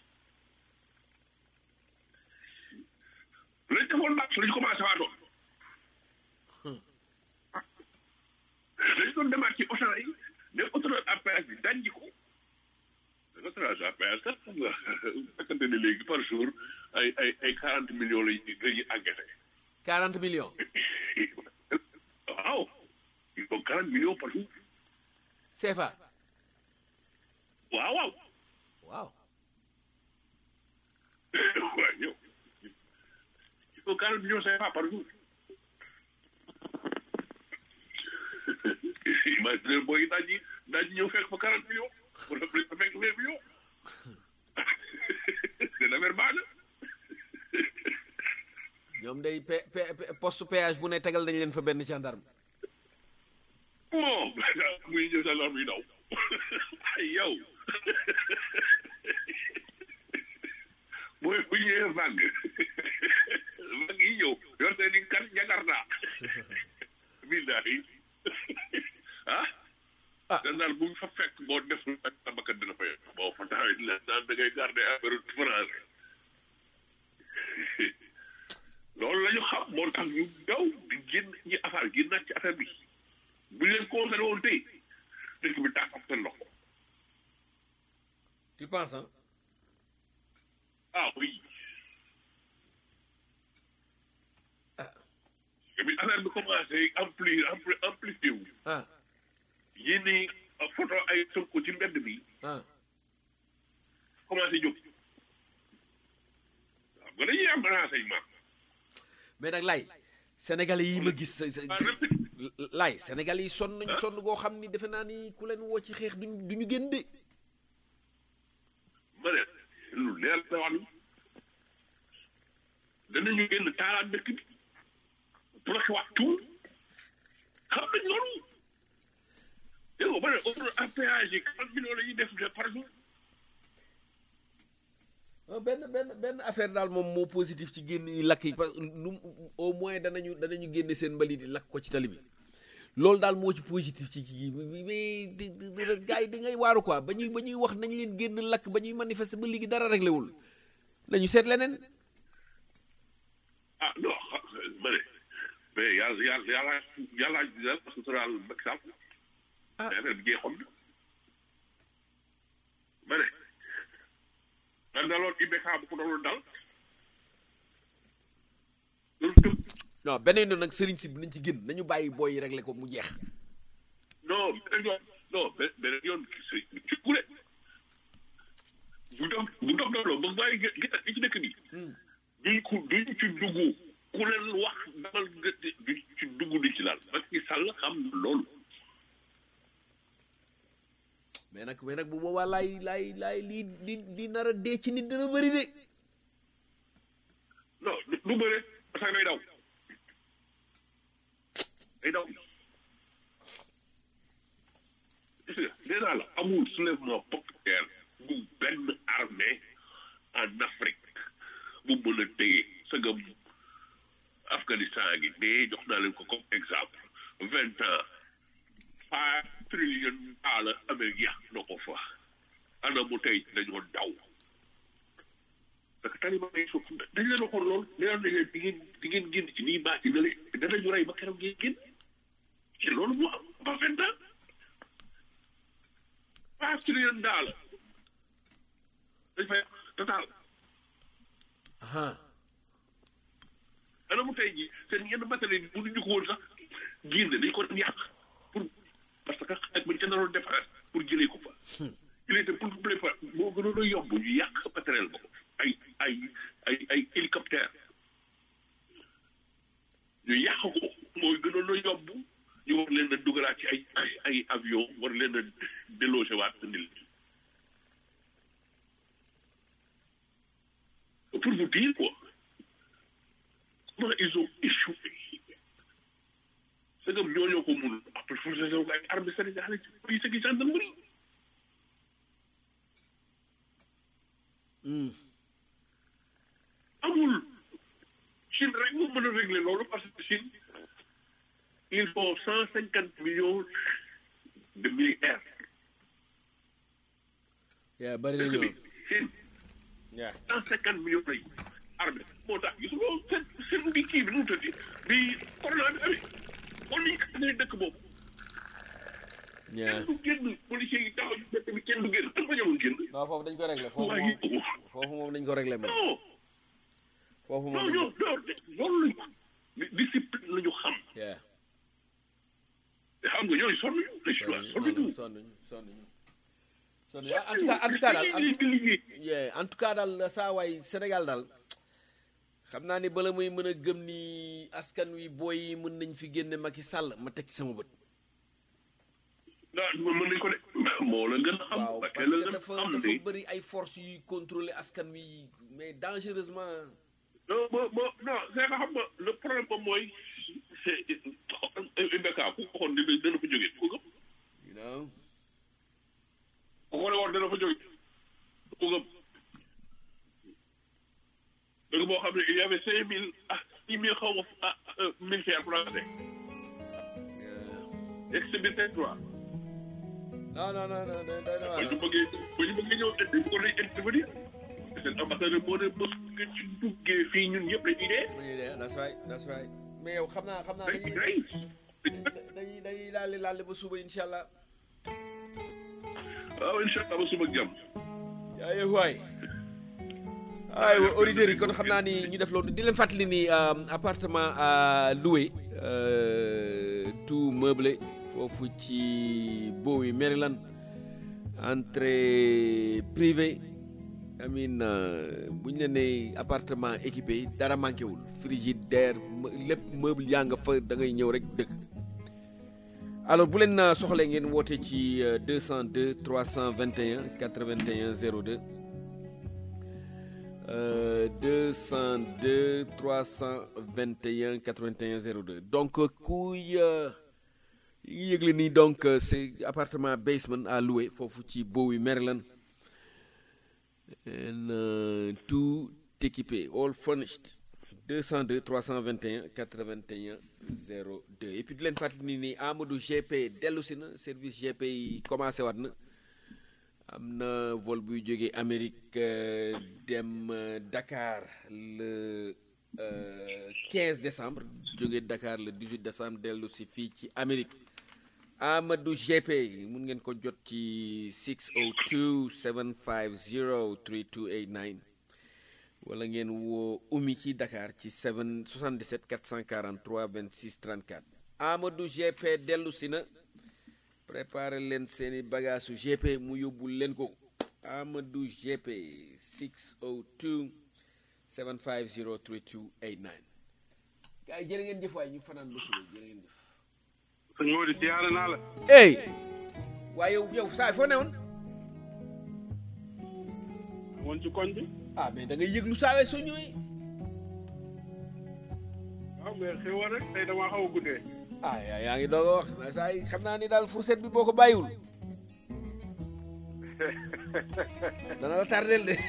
lañ defoon nag lañ commencé waatoon dañ doon demaat ci Auchan yi ne autoroute à péage bi dajji ko autoroute à péage kat xam nga fekkante ne léegi par jour ay ay ay quarante millions la ñuy la ñuy encaissé 40 millions waaw il faut quarante millions par jour CFA waaw waaw waaw waaw yow il faut quarante millions CFA par jour imagine booy daaj yi daaj yi ñëw fekk fa quarante millions wala fa fekk vingt millions c'est l'affaire baax na ñoom day pe pe pe- poste péage bu ne tegal nañ leen fa benn gendarme bon muy ñëw sa lor muy daw ay yow mooy bu ñëwee vague vague yi ñëw yor seen i kan jakarta billahi ah Ah. dan daal bu fa fekk boo def ak sa bakkan dina fa yegg boo fa taxawee la daan da ngay garder affaire France loolu la ñu xam moo tax ñu daw di génn ñi affaire génnaat ci affaire bi bu ñu leen concerné woon tey dëkk bi tàkk ak seen loxo tu penses hein ah oui Ah. et puis affaire bi commencé ampli ampli amplifié wu ah yéen photo ay Sonko ci mbedd bi ah commencé jóg waaw nga dañuy am renseignement mais nag lay sénégalais yi ma gis sa- sa- ah répété lay sénégalais yi sonn nañu sonn goo xam ni defe naa ni ku leen woo ci xeex duñ duñu génn de ma ne lu leer la wax ni danañu génn taalaat dëkk bi bloqué waat tout xam nañ loolu yow ma ne autoroute à péage yi quarante millions la ñuy def de par jour Ah, benn benn benn affaire daal moom moo positif ci génn yi lakk yi parce que lu au moins danañu danañu génne seen mbalit yi lakk ko ci tali bi loolu daal moo ci positif ci kii bi mais di di di gars yi di ngay waaru quoi ba ñuy ba ñuy wax nañ leen génn lakk ba ñuy manifester ba léegi dara réglé wul nañu seet leneen ah non xa- ma ne mais yàlla yàlla yàlla yàlla yàlla suturaal Macky Sall Ah. mais affaire bi jeexoon na ma ne dan daloon IBK bu ko daloon dal loolu tëb non beneen yoon nag sëriñ si nañ ci génn nañu bàyyi booy yi réglé ko mu jeex non beneen yoon non be- beneen yoon si ci kule bu dof bu dof dof ba bàyyi gë- gë- gi ci dëkk bi duñ ko duñ ci dugg ku leen wax damal gë- duñ ci dugg di ci laal Macky Sall xam na loolu mais nag mais nag bu boobaa laay laay laay lii li li nar a dee ci nit dina bëri de non du du bëre parce que day daw day daw gis nga nee naa la amul soulèvement populaire bu benn armée en Afrique bu mën a téye sëgam Afghanistan gi dee jox naa leen ko comme exemple vingt ans five trillion dollars Amérique yàq na ko fa ana mu tey dañoo daw parce que taliban yi suuf dañ leen waxoon loolu nee nañ leen di ngeen di ngeen génn ci nii baa ci dale danañu rey ba keroog ngeen génn ci loolu moo am ba vingt ans trois trillion dollars dañ fay total aha ana mu tey jii seen yenn matériel yi mënuñu ko woon sax génne dañ ko doon yàq pour parce que xaj bañ ca naroon defaraat pour jëlee ko fa il était pour préparer moo gënoon a yomb ñu yàq matériel ba ay ay ay ay hélicoptère ñu yàq ko mooy gënoon a yomb ñu war leen a dugalaat ci ay ay ay avion war leen a déloger waat indil pour vous dire quoi comment ils ont échoué c'est comme ñoo ñoo ko mun après force de ay armée sénégalais ci police ak gendarmerie Hmm. amul Chine rek moo mën a régler loolu parce que Chine il faut cent cinquante millions de militaires yaa bari na dëkk bi ñoo Chine yaa cent cinquante millions lay armée moo tax gis nga seen seen bi kii bi nu mu tëddi bi corona bi amee kon niñ ko amee dëkk boobu yaa kenn du génn policiers yi taxaw ci dëkk bi kenn du génn dañ ko ñëwoon génn non foofu dañ ko réglé foofu waaye moom foofu moom dañ ko réglé moom non foofu non moom ñoom loolu de loolu lañ di- discipline la ñu xam yaa te xam nga ñooy sonn ñu les chinois sonn ñu sonn sonn sonn sonn en tout cas en tout cas daal en- di liggéey Yeah, en tout cas daal saa waay Sénégal daal xam naa ni bala muy mën a gëm ni askan wi booy yi mën nañ fi génne Macky Sall ma teg ci sama bët. ah mën nañ ko de moo la gën a xam waaw parce parce la que gën a dafa xam dafa de bëri ay forces yuy contrôler askan wi mais dangereusement. non mo mo non c'est que xam nga le problème moom mooy c'est Mbeka ku ko waxoon dina dana fa jógee ku ko you know. ku ko ne woon dana fa jógee ku ko dëgg boo xam ne il y avait cinq mille ah six mille xaw ma ah militaires français Yeah. ex territoire non non non non non non ba ñu bëggee ba ñu bëggee ñëw indi ko lay intervenir seen ambassadeur moo ne mos nga ci duggee fii ñun ñëpp dañuy dee Yeah, that's right that's right mais yow xam naa xam naa dañuy dañuy rey dañuy dañuy laale laale ba suba incha allah. waaw incha allah ba suba ak jàmm yaa yee waay aywa auditeurs yi kon xam naa ni ñu def loolu di leen fàttali ni euh, appartement à louer euh, tout meublé foofu ci Bowie Maryland entrée privée amin bu ñu leen nee appartement équipé dara manqué wul frigidaire me- lépp meuble yaa nga fa da ngay ñëw rek dëkk alors bu leen euh, soxlee ngeen woote ci euh, 202 321 81 02 euh, 202 321 81 02 donc euh, kuy euh, yi yëgle nii donc euh, c'est appartement basement à louer foofu ci Bowie Maryland and euh, tout équipé all furnished 202 321 81 02 et puis di leen fàttali ni ni Amadou GP dellu si na service GP yi commencé waat na am na vol buy jógee Amérique euh, dem euh, Dakar le euh, 15 décembre jógee Dakar le 18 décembre dellu si fii ci Amérique Amadou GP mun ngeen ko jot ci 602 750 3289 wala ngeen woo Oumy ci Dakar ci 7 77 443 26 34 Amadou GP dellu si na préparé leen seeni bagage su GP mu yóbbul leen ko Amadou GP 602 750 3289 gars yi jërë ngeen jëf waay ñu fanaan ba suba jërë ngeen jëf sëñ Modou siyaare naa la ey waaye yow yow saay foo newoon woon ci koñ bi ah mais da ngay yëglu saawee soo ñëwee waaw mais xew rek tey damaa xaw a guddee ah yaa yaa ngi doog a wax na saa yi xam naa ni daal fourchette bi boo ko bàyyiwul dana la tardel de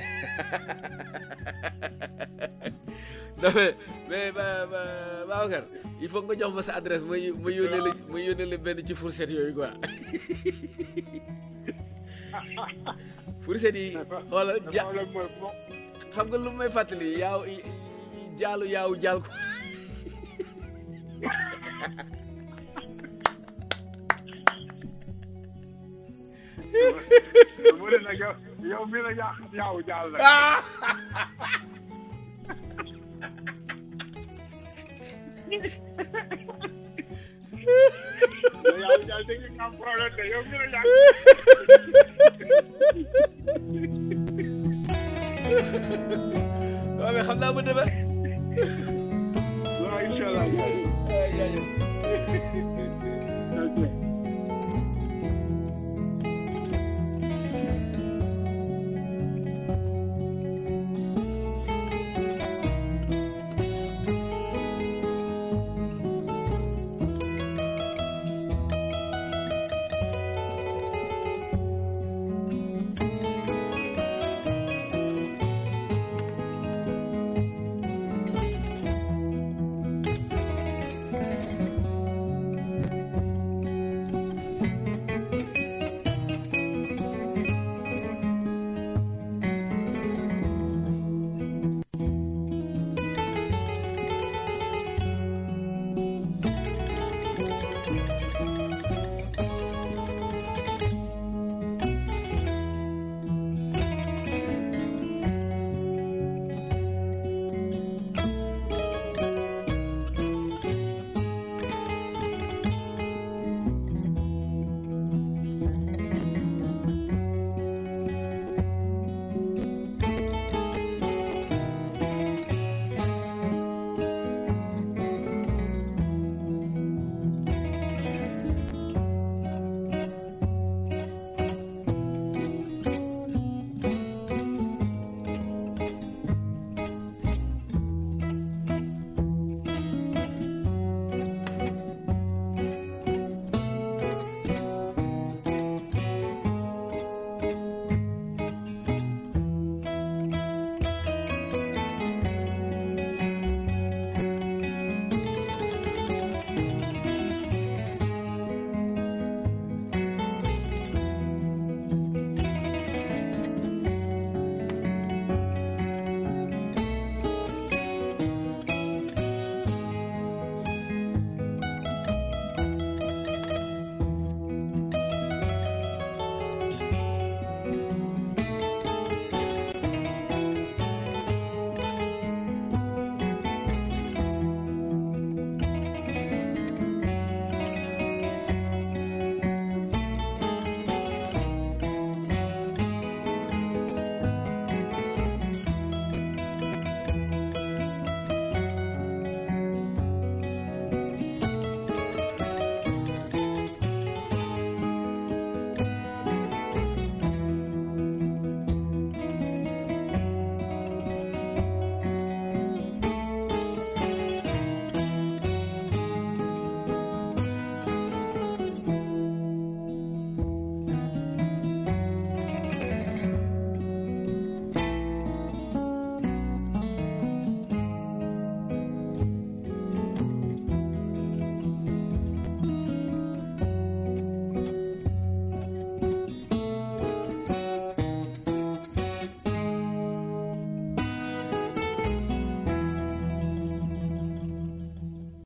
non mais mais ba ba Babacar il faut nga jox ma sa adresse ma ma yónnee la ma yónnee la benn ci fourchette yooyu quoi fourchette yi xoolal le ja problème mooy bo xam nga lu may fàttali yaaw jaalu yaaw jaal ko yow yow mii la yàq yaaw jaal la yow yaaw jaal dégg nga am problème de yow mii la yàq